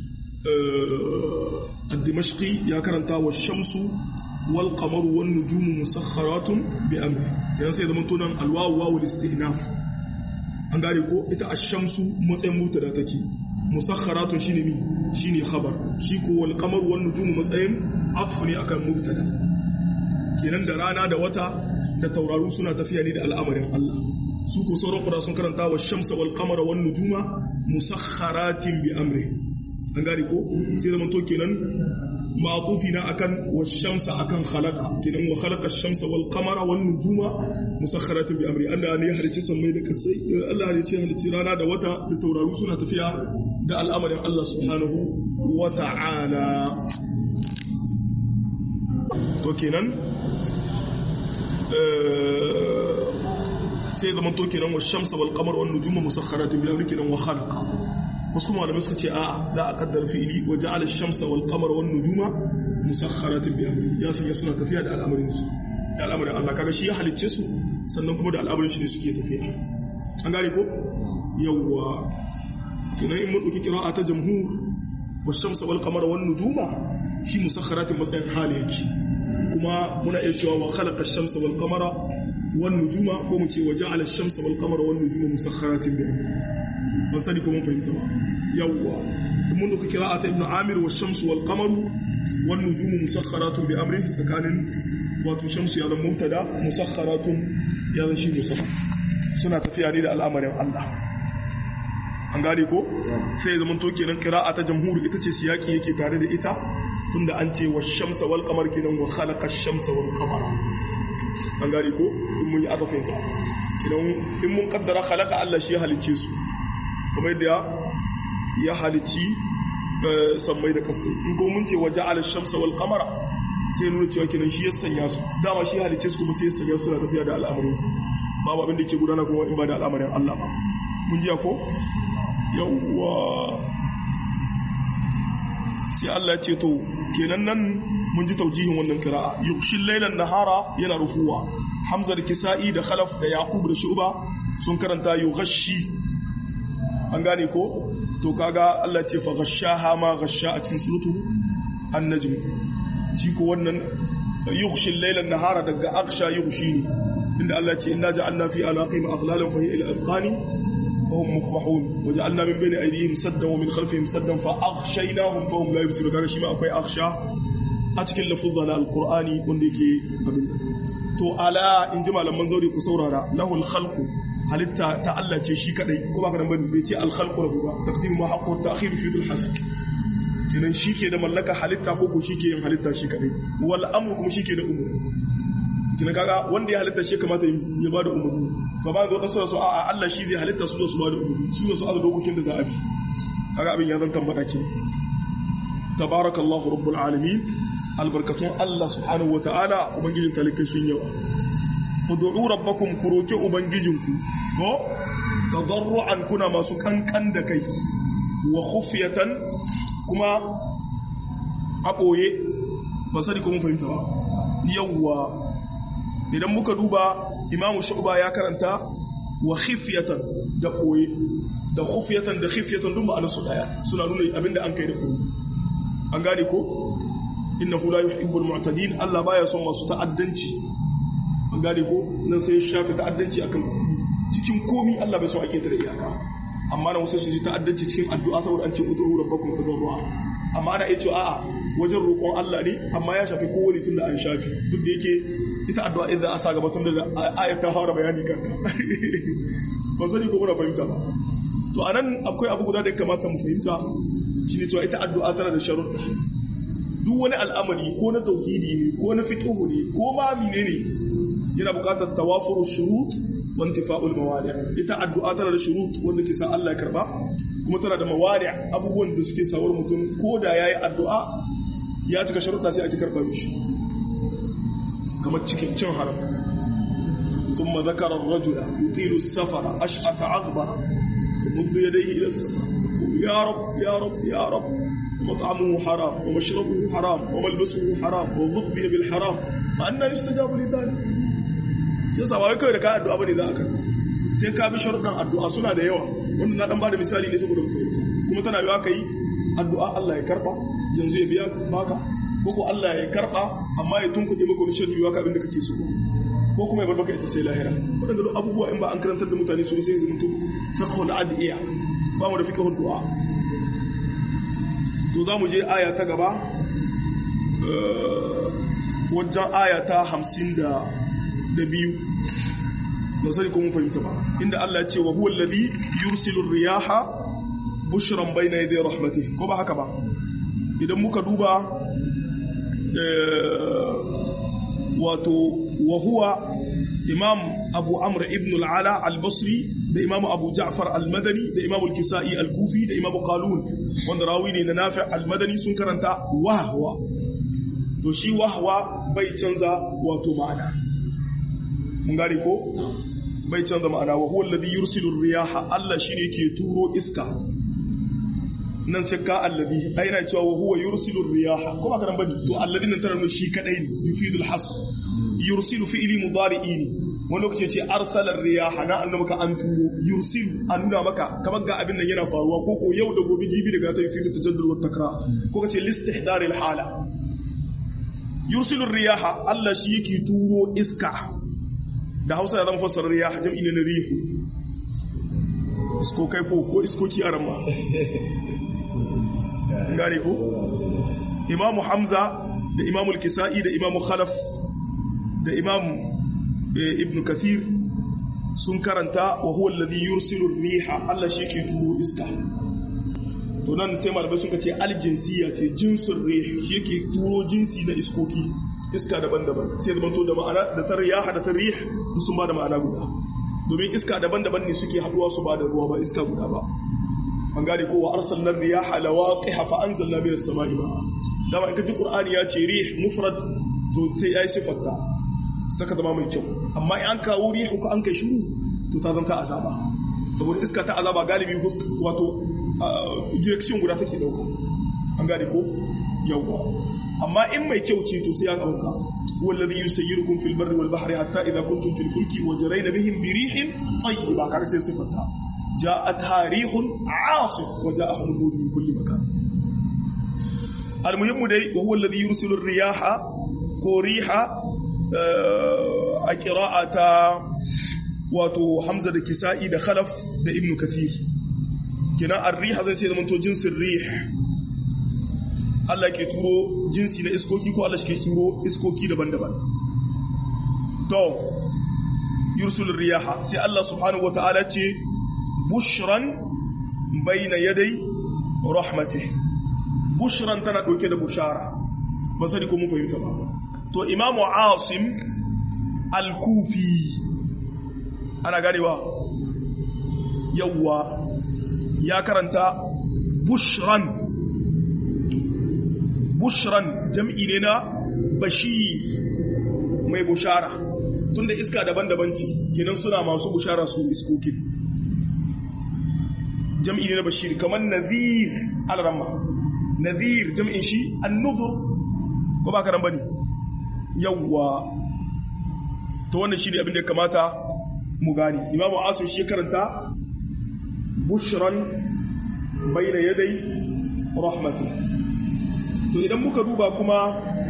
الدمشقي يا كرنتا والشمس والقمر والنجوم مسخرات بأمره يعني سيدا من تونا الواو واو الاستئناف an gane ko ita ash-shamsu matsayin mutada take musakharatun shine mi shine khabar shi ko wal qamar wan nujum matsayin atfu ne akan mubtada kenan da rana da wata da tauraru suna tafiya ne da al'amarin Allah su ko sauran qura sun karanta wa shamsa wal qamara wan nujuma musakharatin bi amri an gane ko sai zaman to kenan ma'tufi na akan washamsa akan khalaqa kenan wa khalaqa ash-shamsa wal qamara wan nujuma musakhkharatin bi amri Allah ne ya halice sammai da kasai Allah ne ya halice rana da wata da tauraru suna tafiya da al'amarin Allah subhanahu wa ta'ala to kenan sai zaman to kenan washamsa wal qamara wan nujuma musakhkharatin bi amri kenan wa khalaqa wasu malamai suka ce a'a za a kaddara fi'ili wa ja'ala ash-shamsa wal qamara wan nujuma musakhkharatin bi amri ya sanya suna tafiya da al'amarin su da al'amarin Allah kaga shi ya halicce su sannan kuma da al'amarin shi ne suke tafiya an gane ko yawwa tunan in mun dauki qira'a ta jamhur wash-shamsa wal qamara wan nujuma shi musakhkharatin matsayin hali yake kuma muna iya cewa wa khalaqa ash-shamsa wal qamara wan nujuma ko mu ce wa ja'ala ash-shamsa wal qamara wan nujuma musakhkharatin bi amri ban sani ko mun fahimta ba yawwa mun duka qira'ata ibn amir wa shamsu wal qamaru wan nujumu musakharatun bi amri tsakanin wato shamsu ya zama mubtada musakharatun ya zama shi musakhar suna tafiya ne da al'amarin Allah an gane ko sai zaman to kenan qira'a ta jamhur ita ce siyaki yake tare da ita tunda an ce wa shamsa wal qamar kenan wa khalaqa ash-shamsa wal qamara an gane ko in mun yi atafin sa kenan in mun kaddara khalaqa Allah shi ya halicce su kamar da ya halici sammai da kasai in ko mun ce waje ala shamsa wal qamara sai nuna cewa kenan shi ya sanya su dama shi halice su kuma sai ya sanya su na tafiya da al'amarin sa babu abin da ke gudana kuma in ba da al'amarin Allah ba mun ji ko yawwa sai Allah ya ce to kenan nan mun ji taujihin wannan qira'a yughshil laylan nahara yana rufuwa hamza da kisa'i da khalaf da yaqub da shu'ba sun karanta yughashi an gane ko to kaga Allah ce fa ghashaha ma ghasha a cikin sulutu an-najm shi ko wannan yughshi al-layla an-nahara daga aghsha yughshi ne inda Allah ce inna ja'alna fi alaqihim aghlalan fa hiya ila al-afqani fa hum muqmahun wa ja'alna min bayni aydihim saddan wa min khalfihim saddan fa aghshaynahum fa hum la yubsirun kaga shi ma akwai aghsha a cikin lafuzza na al-qur'ani wanda yake abin to ala in ji malaman zauri ku saurara lahul khalqu halitta ta Allah ce shi kadai ko baka nan bane bai ce al-khalqu lahu ba taqdim ma haqqu ta'khir fi dhil hasb kenan shi ke da mallaka halitta ko ko shi ke yin halitta shi kadai wal amru kuma shi ke da umur kenan kaga wanda ya halitta shi kamata ya bada umurni to ba zo da sura su a Allah shi zai halitta su su bada umurni su su azu dokokin da za a bi kaga abin ya zan tambata ke tabarakallahu rabbul alamin albarkatun Allah subhanahu wataala ubangijin talikai sun yawa ud'u rabbakum ku roki ubangijinku ko tadarruan kuna masu kankan da kai wa khufyatan kuma a ɓoye ba sani ko mun fahimta ba yawwa idan muka duba imamu shu'ba ya karanta wa khifyatan da ɓoye da khufyatan da khifyatan duk ma'anar su daya suna nuna abinda an kai da ɓoye an gane ko innahu la yuhibbul mu'tadin Allah baya son masu ta'addanci an gane ko nan sai shafi ta'addanci akan cikin komi Allah bai so ake da iyaka amma na wasu su ji ta'addanci cikin addu'a saboda an ce ud'u rabbakum tadarrua amma ana iya cewa a'a wajen roƙon Allah ne amma ya shafi kowane tun da an shafi duk da yake ita addu'a idan a sa gaba tun da ayat ta fara bayani kanka ban sani ko muna fahimta ba to anan akwai abu guda da ya kamata mu fahimta shine cewa ita addu'a tana da sharuɗa duk wani al'amari ko na tauhidi ne ko na fiqh ne ko ma menene yana buƙatar tawafuru shurut wa intifa'ul mawani' ita addu'a tana da shurut wanda ke sa Allah ya karba kuma tana da mawani' abubuwan da suke sawar mutum ko da yayi addu'a ya cika sharuɗa sai ake karba mishi kamar cikin cin haram ثم ذكر الرجل يطيل السفر أشعث أغبر يمد يديه إلى السماء يا رب يا رب يا رب ومطعمه حرام ومشربه حرام وملبسه حرام وغذي بالحرام فأنا يستجاب لذلك yasa ba kai da ka addu'a bane za ka sai ka bi sharuɗan addu'a suna da yawa wannan na dan bada misali ne saboda mu fahimta kuma tana yiwa kai addu'a Allah ya karba yanzu ya biya baka ko ko Allah ya karba amma ya tunkuɗe maka wani sharri ka abin da kake so ko kuma ya bar maka ita sai lahira wadanda duk abubuwa in ba an karantar da mutane su sai zuntu fiqhul adiya ba mu da fiqhul du'a to za mu je aya ta gaba wajen aya ta hamsin da biyu ba sani ko mun fahimta ba inda Allah ce wa huwa alladhi yursilu riyaha bushran bayna yaday rahmatih ko ba haka ba idan muka duba wato wa huwa imam abu amr ibn al-ala al-basri da imam abu ja'far al-madani da imam al-kisa'i al-kufi da imam qalun wanda rawi ne na nafi al-madani sun karanta wahwa to shi wahwa bai canza wato ma'ana mun gane ko bai canza ma'ana wa huwa alladhi yursilu riyaha Allah shine ke turo iska nan sai ka alladhi ai yana cewa wa huwa yursilu riyaha ko ba karan bane to alladhi nan tana nuna shi kadai ne yufidul hasr yursilu fi'li mudari'i ne wani lokaci ce arsalar riyaha na annabi ka an turo yursilu an nuna maka kamar ga abin nan yana faruwa ko ko yau da gobe jibi daga ta yufidu tajaddud wa takra ko kace listihdar al hala yursilu riyaha Allah shi yake turo iska da Hausa ya zama fassara riyaha jam'i ne na rihu isko kai ko ko iskoki a ramma gane ko imamu hamza da imamu kisa'i da imamu khalaf da imamu ibn kathir sun karanta wa huwa alladhi yursilu riha Allah shi ke turo iska to nan sai malamai sun ce aljinsiya ce jinsin rih shi yake turo jinsi na iskoki iska daban-daban sai zaman to da ma'ana da ta riyaha da ta rih sun ba da ma'ana guda domin iska daban-daban ne suke haduwa su ba da ruwa ba iska guda ba an gane ko wa arsalna riyaha lawaqiha fa anzalna minas sama'i ma dama in ka ji qur'ani ya ce rih mufrad to sai yayi sifatta sai ka zama mai kyau amma in an kawo rihu ka an kai shiru to ta zanta azaba saboda iska ta azaba galibi wato direction guda take dauka an gane ko yawa amma in mai kyau ce to sai ya dauka wallazi yusayyirukum fil barri wal bahri hatta idha kuntum fil fulki wajrayna bihim bi rihin tayyiba kaga sai sifatta ja'atha rihun 'asif wa ja'ahum al-mawj min kulli makan المهم دي وهو الذي يرسل الرياح كوريحا a ƙira'ata wato hamza da kisa'i da khalaf da ibnu kathir kina ar-riha zai sai zama to jinsin rih Allah ke turo jinsi na iskoki ko Allah shi ke turo iskoki daban-daban to yursul riyaha sai Allah subhanahu wata'ala ce bushran bayna yaday rahmatih bushran tana dauke da bushara ba sani ko mun fahimta ba to imamu asim al-kufi ana ganewa yawwa ya karanta bushran bushran jam'i ne na bashir mai bushara tunda iska daban-daban ce kenan suna masu bushara su iskokin jam'i ne na bashir kamar nadhir al-ramma nadhir jam'in shi an-nuzur ko ba ka ran bane yawwa to wannan shi ne abin da ya kamata mu gane imamu asim shi karanta bushran bayna yadai rahmati to idan muka duba kuma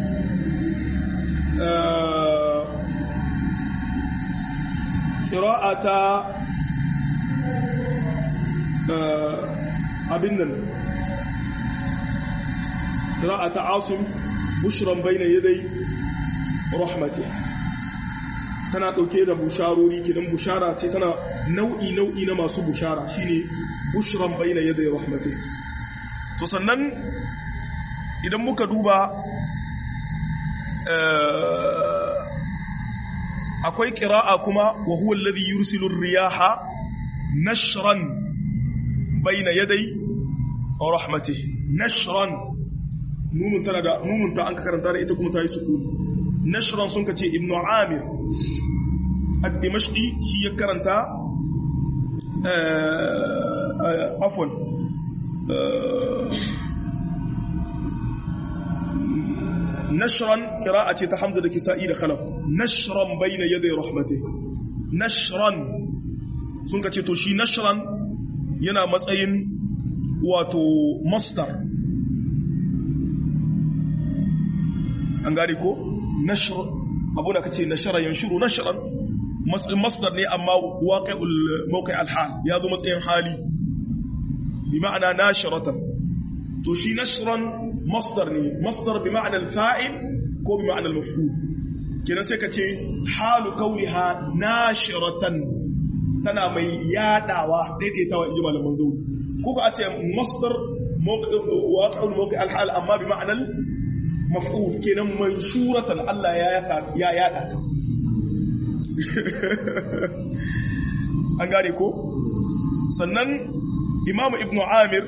ƙira'ata abin nan ƙira'ata asim bushran bayna yadai rahmati tana ɗauke da busharori kidan bushara ce tana nau'i nau'i na masu bushara shine bushran bayna yadai rahmati to sannan idan muka duba akwai ƙira'a kuma wa huwa alladhi yursilu riyaha nashran bayna yaday rahmatihi nashran nunun tana da nunun ta an ka karanta da ita kuma ta yi sukuni nashran sun kace ibnu amir ad-dimashqi shi ya karanta afwan nashran qira'a ce ta hamza da kisa'i da khalaf nashran bayna yaday rahmatihi nashran sun kace to shi nashran yana matsayin wato masdar an gane ko nashr abu da kace nashara yanshuru nashran masdar ne amma waqi'ul mawqi' al-hal ya zo matsayin hali bi ma'ana nashratan to shi nashran masdar ne masdar bi ma'ana al-fa'il ko bi ma'ana al-maf'ul kenan sai kace halu kauniha nashratan tana mai yadawa daidaitawa inji malaman zauri ko ka ce masdar waqi'ul mawqi' al-hal amma bi ma'ana maf'ul kenan manshuratan Allah ya ya yada ta an gane ko sannan imamu ibnu amir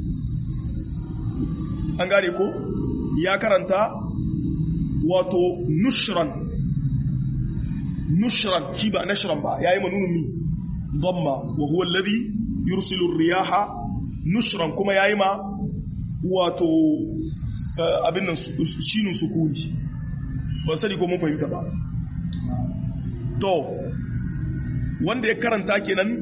an gane ko ya karanta wato nushran nushran shi ba nashran ba yayi manunun mi dhamma wa huwa alladhi yursilu ar-riyaha nushran kuma yayi ma wato abin nan shinin sukuni ban sani ko mun fahimta ba to wanda ya karanta kenan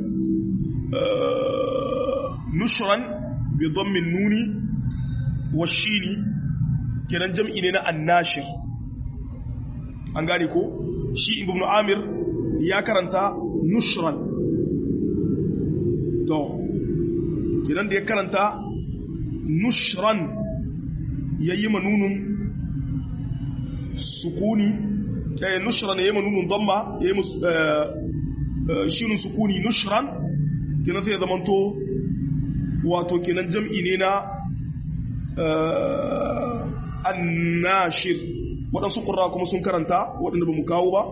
nushran bi dhammin nuni wa shini kenan jam'i ne na annashir an gane ko shi ibnu amir ya karanta nushran to kenan da ya karanta nushran yayi manunun sukuni eh nushran yayi manunun damma yayi shinun sukuni nushran kenan sai ya zamanto wato kenan jam'i ne na annashir waɗansu ƙura kuma sun karanta waɗanda ba mu kawo ba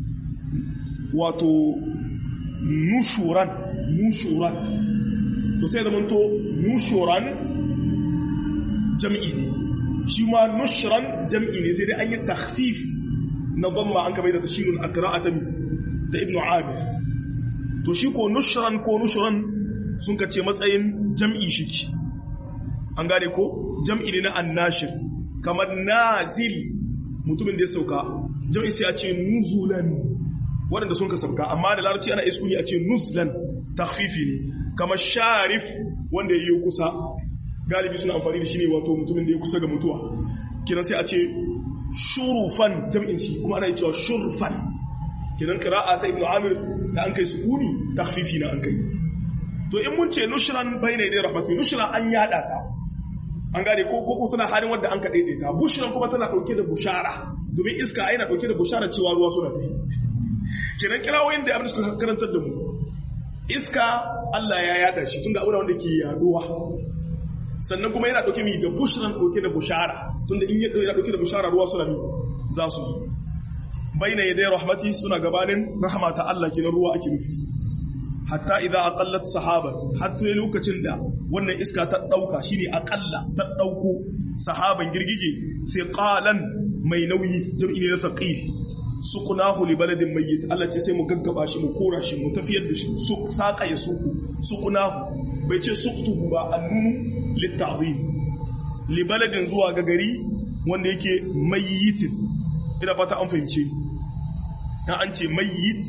wato nushuran nushuran to sai zamanto nushuran jam'i ne shi ma nushran jam'i ne sai dai an yi takhfif na dhamma an kamar da tashinul akra'ata da ibnu amir to shi ko nushran ko nushran sun kace matsayin jam'i shiki an gane ko jam'i ne na annashir kamar nazil mutumin da ya sauka jam'i sai a ce nuzulan waɗanda sun ka sauka amma da larabci ana iskuni a ce nuzlan takhfifi ne kamar sharif wanda ya yi kusa galibi suna amfani da shi ne wato mutumin da ya kusa ga mutuwa kiran sai a ce shurufan jam'in shi kuma ana yi cewa shurfan kiran qira'a ta ibnu amir da an kai sukuni takhfifi na an kai to in mun ce nushran bayna yaday rahmatu nushran an yada ta an gane ko ko tana halin wanda an ka daidaita bushran kuma tana dauke da bushara domin iska ai na dauke da bushara cewa ruwa suna tafi kiran kirawoyin da abin suka karantar da mu iska Allah ya yada shi tunda aure wanda ke yaduwa sannan kuma yana dauke mi da bushran dauke da bushara tunda in ya dauke da bushara ruwa suna mi za su zo baina yaday rahmati suna gabanin rahama ta Allah kinan ruwa ake nufi hatta idza aqallat sahaban hatta lokacin da wannan iska ta dauka shine aqalla ta dauko sahaban girgije thiqalan mai nauyi jam'i ne na thaqil suqnahu li baladin mayyit Allah ce sai mu gaggaba shi mu kora shi mu tafiyar da shi su saka ya suku suqnahu bai ce suqtuhu ba annunu litta'zim li baladin zuwa ga gari wanda yake mayyitin ina fata an fahimce na an ce mayyit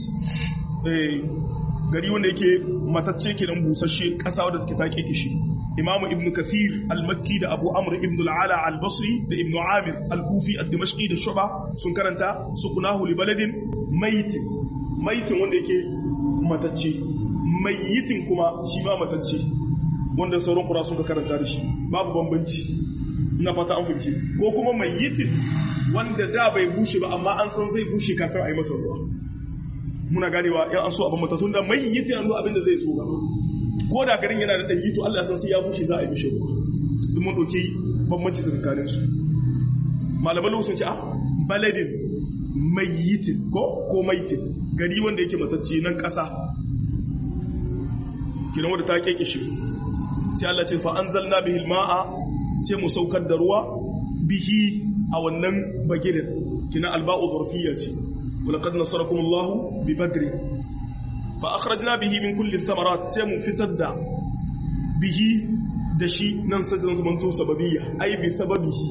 gari wanda yake matacce kenan busasshe ƙasa wadda take take kishi imamu ibn kathir al-makki da abu amr ibn al-ala al-basri da ibn amir al-kufi al-dimashqi da shuba sun karanta sukunahu li baladin maitin maitin wanda yake matacce mayitin kuma shi ma matacce wanda sauran kura suka karanta da shi babu bambanci ina fata an fahimci ko kuma mayitin wanda da bai bushe ba amma an san zai bushe kafin a yi masa ruwa muna ganewa yan an so abin matatun da mayitin yanzu abin da zai so gaba ko da garin yana da ɗanyi to Allah san sai ya bushe za a yi mishi ruwa duk mun ɗauki bambanci tsakanin su malaman sun ce a baladin mayitin ko ko maitin gari wanda yake matacce nan ƙasa kiran wanda ta keke shi sai Allah ce fa anzalna bihi alma'a sai mu saukar da ruwa bihi a wannan bagirin kina alba'u zarfiyya ce walaqad nasarakum Allahu bi badri fa akhrajna bihi min kulli thamarat sai mu fitar da bihi da shi nan sai zan zama sababiyya ai bi sababihi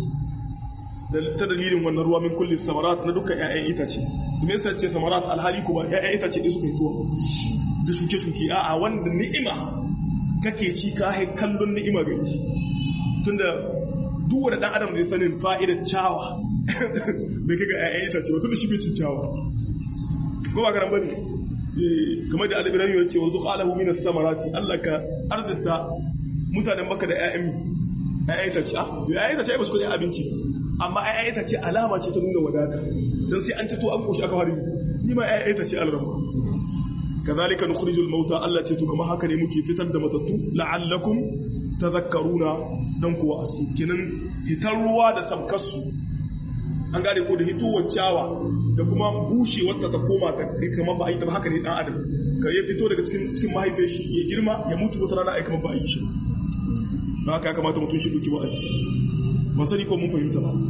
ta dalilin wannan ruwa min kulli thamarat na dukkan ƴaƴan itace me yasa ce thamarat alhali kuma ƴaƴan itace ne suka hito da shuke-shuke a'a wanda ni'ima kake ci ka hai kallon ni'ima gari tunda duk wanda dan adam zai sanin fa'idar cawa bai kaga ƴaƴan itace ba tunda shi bai cin cawa ko ba karan bane kamar da al-ibrahim ya ce wa zuqalahu min as-samarati Allah ka arzita mutanen baka da ƴaƴan mi ƴaƴan itace ah ƴaƴan itace ba su kudi abinci amma ƴaƴan itace alama ce ta nuna wadata dan sai an ci to an koshi aka fara ni ma ƴaƴan itace alrahma kazalika nukhrijul mauta Allah ce to kuma haka ne muke fitar da matattu la'allakum tadhakkaruna dan kuwa astu kenan hitar ruwa da sabkarsu an gane ko da hitowar cawa da kuma bushe wata ta koma ta kamar ba a yi ta ba haka ne dan adam ka ya fito daga cikin cikin mahaifiyar shi ya girma ya mutu wata rana ai kamar ba a yi shi ba haka ya kamata mutum shi duki wa'azi ba sani ko mun fahimta ba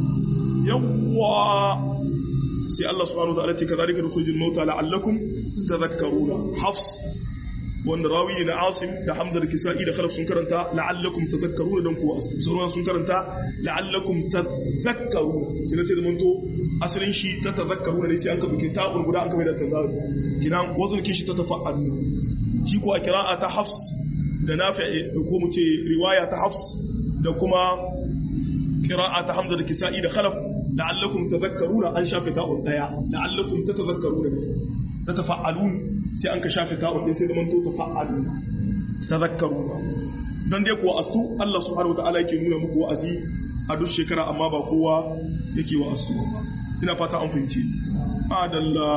yawwa sai Allah subhanahu wa ta'ala ce kadhalika nukhrijul mauta la'allakum tadhakkaruna hafs wanda rawi na asim da hamza da kisa'i da khalaf sun karanta la'allakum tadhakkaruna dan kuwa asu sauran sun karanta la'allakum tadhakkaruna kina sai zaman to asalin shi ta tadhakkaruna ne sai an ka buke ta guda an ka mai da tazaru kina wazin kin shi ta tafa'alu shi ko a qira'a ta hafs da nafi' ko mu ce riwaya ta hafs da kuma qira'a ta hamza da kisa'i da khalaf la'allakum tadhakkaruna an shafe ta'un daya la'allakum tatadhakkaruna tatafa'alun sai an ka shafe ta'un din sai zaman to tafa'alun tadhakkaruna dan dai kuwa astu Allah subhanahu wataala yake nuna muku wa'azi a duk shekara amma ba kowa yake wa astu ina fata an fahimci adalla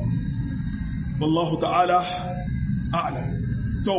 wallahu ta'ala a'lam to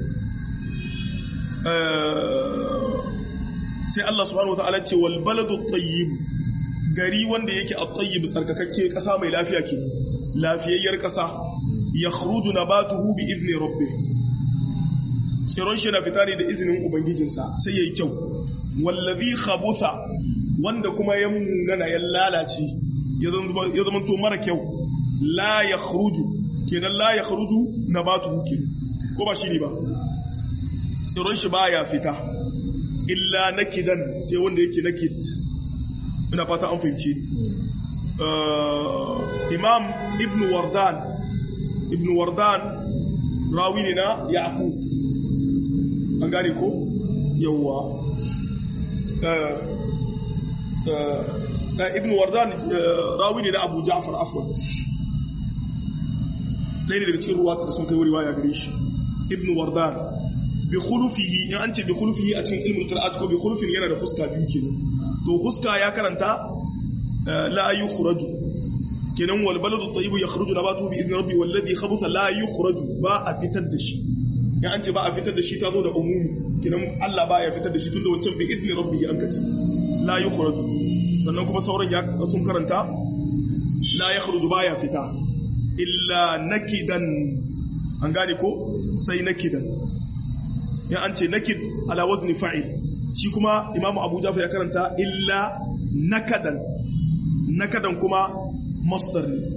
sai Allah subhanahu wataala ce wal baladu tayyib gari wanda yake a tayyib sarkakakke kasa mai lafiya ke lafiyayyar kasa yakhruju nabatuhu bi idni rabbih tsiron shi na fita ne da izinin ubangijinsa sai yayi kyau wallazi khabutha wanda kuma ya munana ya lalace ya zama to mara kyau la yakhruju kenan la yakhruju nabatuhu ke ko ba shi ne ba tsiron shi baya fita illa nakidan sai wanda yake nakid ina fata an fahimci imam ibn wardan ibn wardan rawi ne na yaqub an gane ko yawa ibn wardan rawi ne na abu ja'far afwan ɗaya ne daga cikin ruwa da sun kai riwaya gare shi ibn wardan bi khulufihi in an ce bi khulufihi a cikin ilmul qira'at ko bi khulufin yana da fuska biyu kenan to fuska ya karanta la yukhraju kenan wal baladu tayyib yakhruju nabatu bi idni rabbi wal ladhi khabutha la yukhraju ba a fitar da shi in an ce ba a fitar da shi ta zo da umumi kenan Allah ba ya fitar da shi tunda wancan bi idni rabbi an kace la yukhraju sannan kuma sauran ya sun karanta la yakhruju ba ya fita illa nakidan an gane ko sai nakidan ya an ce nakid ala wazni fa'il shi kuma imamu abu jafar ya karanta illa nakadan nakadan kuma masdar ne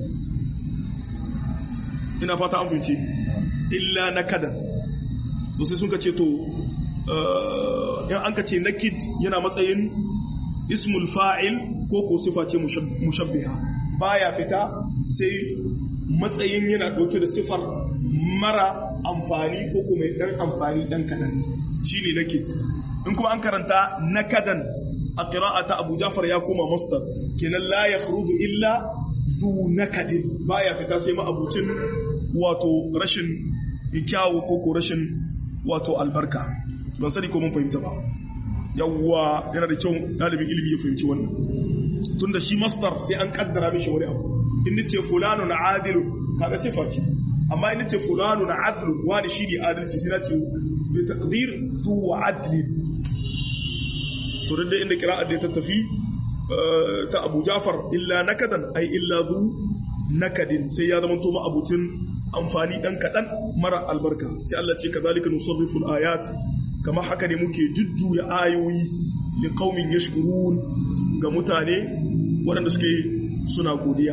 ina fata an fince illa nakadan to sai sun ka ce to in an ka ce nakid yana matsayin ismul fa'il ko ko sifa ce mushabbiha baya fita sai matsayin yana ɗauke da sifar mara amfani ko kuma ɗan amfani ɗan kaɗan shi ne nakid in kuma an karanta nakadan a ƙira'ata abu jafar ya koma mastar kenan la ya illa zu nakadin baya fita sai ma'abucin wato rashin kyawu ko ko rashin wato albarka ban sani ko mun fahimta ba yawwa yana da kyau dalibin ilimi ya fahimci wannan tunda shi masdar sai an kaddara mishi wani abu in nace fulanu na adilu kaga sifa ce amma in nace fulanu na adlu wani shi ne adalci sai nace bi taqdir zu adli to da inda qira'ar da ta tafi ta Abu Ja'far illa nakadan ai illa zu nakadin sai ya zama to ma abutin amfani dan kadan mara albarka sai Allah ce kazalika nusarrifu ayat kamar haka ne muke jujjuya ayoyi li qaumin yashkurun ga mutane waɗanda suke suna godiya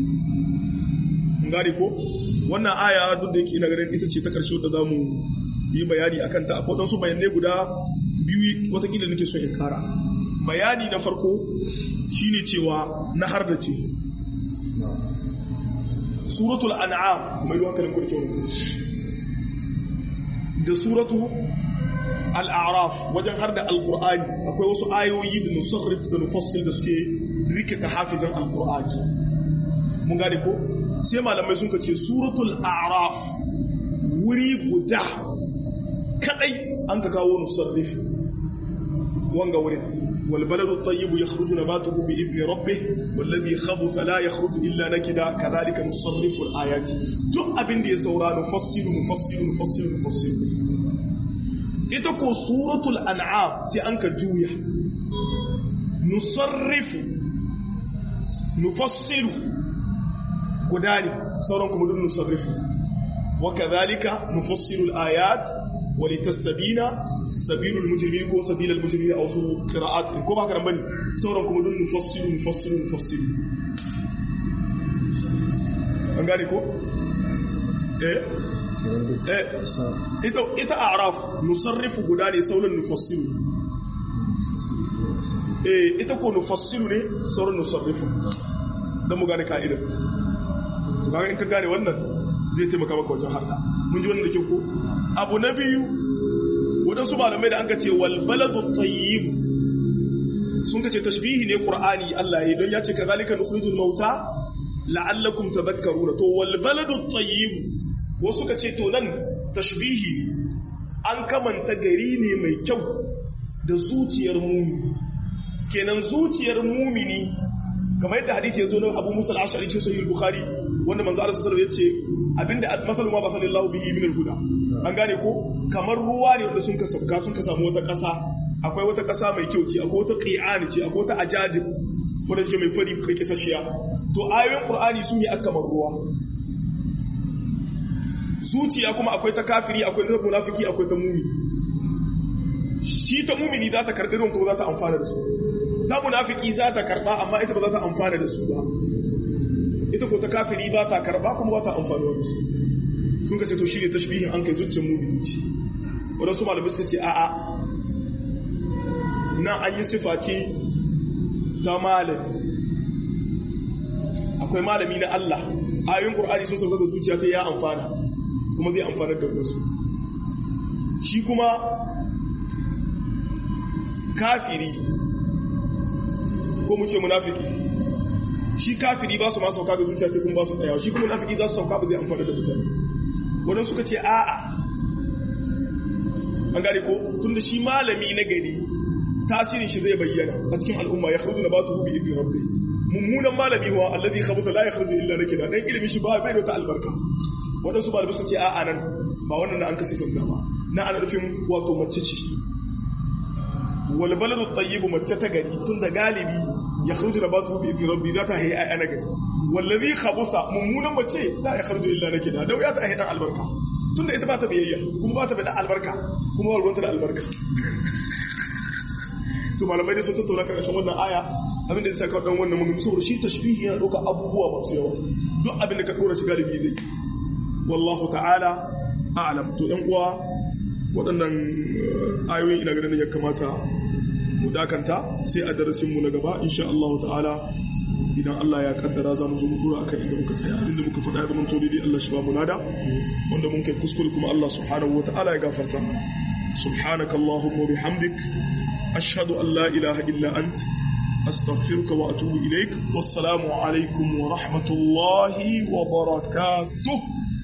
ngari ko wannan aya duk da yake ina ganin ita ce ta karshe da zamu yi bayani akan ta akwai wasu bayanai guda biyu watakila nake so in kara bayani na farko shine cewa na har da ce suratul an'am kuma yi hankalin ku da kyau da suratu al'araf wajen har da alkur'ani akwai wasu ayoyi da nusarrif da nufassil da suke rikita hafizan alkur'ani mun gane ko sai malamai sun ce suratul araf wuri guda kadai an ka kawo nusarrif wanga wurin والبلد الطيب يخرج نباته بإذن ربه والذي خبث لا يخرج إلا نكدا كذلك نصرف الآيات جو أبن دي سورا نفصل نفصل نفصل نفصل ita ko suratul an'am sai an ka juya nusarrifu nufassilu guda ne sauran kuma duk nusarrifu wa kadhalika nufassilu al-ayat wa litastabina sabilul mujrimin ko sabilul mujrimin aw su qira'at ko ba karan bane sauran kuma duk nufassilu nufassilu nufassilu an gane ko eh ita ita a'raf nusarrifu guda ne sauran nufassilu eh ita ko nufassilu ne sauran nusarrifu dan mu gane ka'idar to kaga in ka gane wannan zai taimaka maka wajen harda mun ji wannan da ke ko abu na biyu wadansu malamai da an ka ce wal baladu tayyib sun ka ce tashbihi ne qur'ani Allah ya don ya ce kazalika nukhrijul mauta la'allakum tadhakkaruna to wal baladu tayyib wasu ka ce to nan tashbihi ne an kamanta gari ne mai kyau da zuciyar mumini kenan zuciyar mumini kamar yadda hadisi ya zo na abu musa al'ashari cikin sahih bukhari wanda manzo Allah sallallahu alaihi wasallam yace abinda masalu ma basallallahu bihi min al-huda an gane ko kamar ruwa ne wanda sun ka sabka sun ka samu wata ƙasa akwai wata ƙasa mai kyau ce akwai wata qi'ani ce akwai wata ajadib wanda take mai fari kai kisashiya to ayoyin qur'ani su ne akamar ruwa zuciya kuma akwai ta kafiri akwai ta munafiki akwai ta mumi shi ta mumini za ta karɓi ruwan kuma za ta amfana da su ta munafiki za ta karɓa amma ita ba za ta amfana da su ba ita ko ta kafiri ba ta karɓa kuma ba ta amfana da su sun ka ce to shi ne tashbihin an kai zuciyar mumini ce waɗansu malamai suka ce a'a na an yi sifa ce ta malami akwai malami na Allah ayoyin Qur'ani sun sauka ga zuciya ta ya amfana kuma zai amfana da wasu shi kuma kafiri ko mu ce munafiki shi kafiri ba su ma sauka ga zuciya ta kuma ba su tsayawa shi kuma munafiki za su sauka ba zai amfana da mutane wadanda suka ce a'a an gane ko tunda shi malami na gari tasirin shi zai bayyana a cikin al'umma ya kharuju nabatuhu bi idni rabbi mummunan malami huwa alladhi khabutha la yakhruju illa nakida dan ilimi shi ba bai da wata albarka wadansu malamai suka ce a'a nan ba wannan an kasifanta ba na ana nufin wato mace ce wal baladu tayyib mace ta gari tunda galibi ya kharuju nabatuhu bi idni rabbi za ta hayi ana gari wallazi khabutha mummunan mace la yakhruju illa nakida dan ya ta hayi dan albarka tunda ita ba ta biyayya kuma ba ta da albarka kuma ba ruwanta da albarka to malamai dai sun tattauna karshen wannan aya abin da ya saka dan wannan mun saboda shi tashbihi yana dauka abubuwa masu yawa duk abin da ka dora shi galibi zai wallahu ta'ala a'lam to ɗan uwa waɗannan ayoyin ina ganin ya kamata mu dakanta sai a darasin mu na gaba insha Allah ta'ala idan Allah ya kaddara za mu zo mu dora akan inda muka tsaya inda muka faɗa da mun to dai Allah shi ba mu nada wanda mun kai kuskure kuma Allah subhanahu wa ta'ala ya gafarta subhanaka allahumma bihamdik ashhadu an la ilaha illa ant astaghfiruka wa atubu ilaik wassalamu alaikum wa rahmatullahi wa barakatuh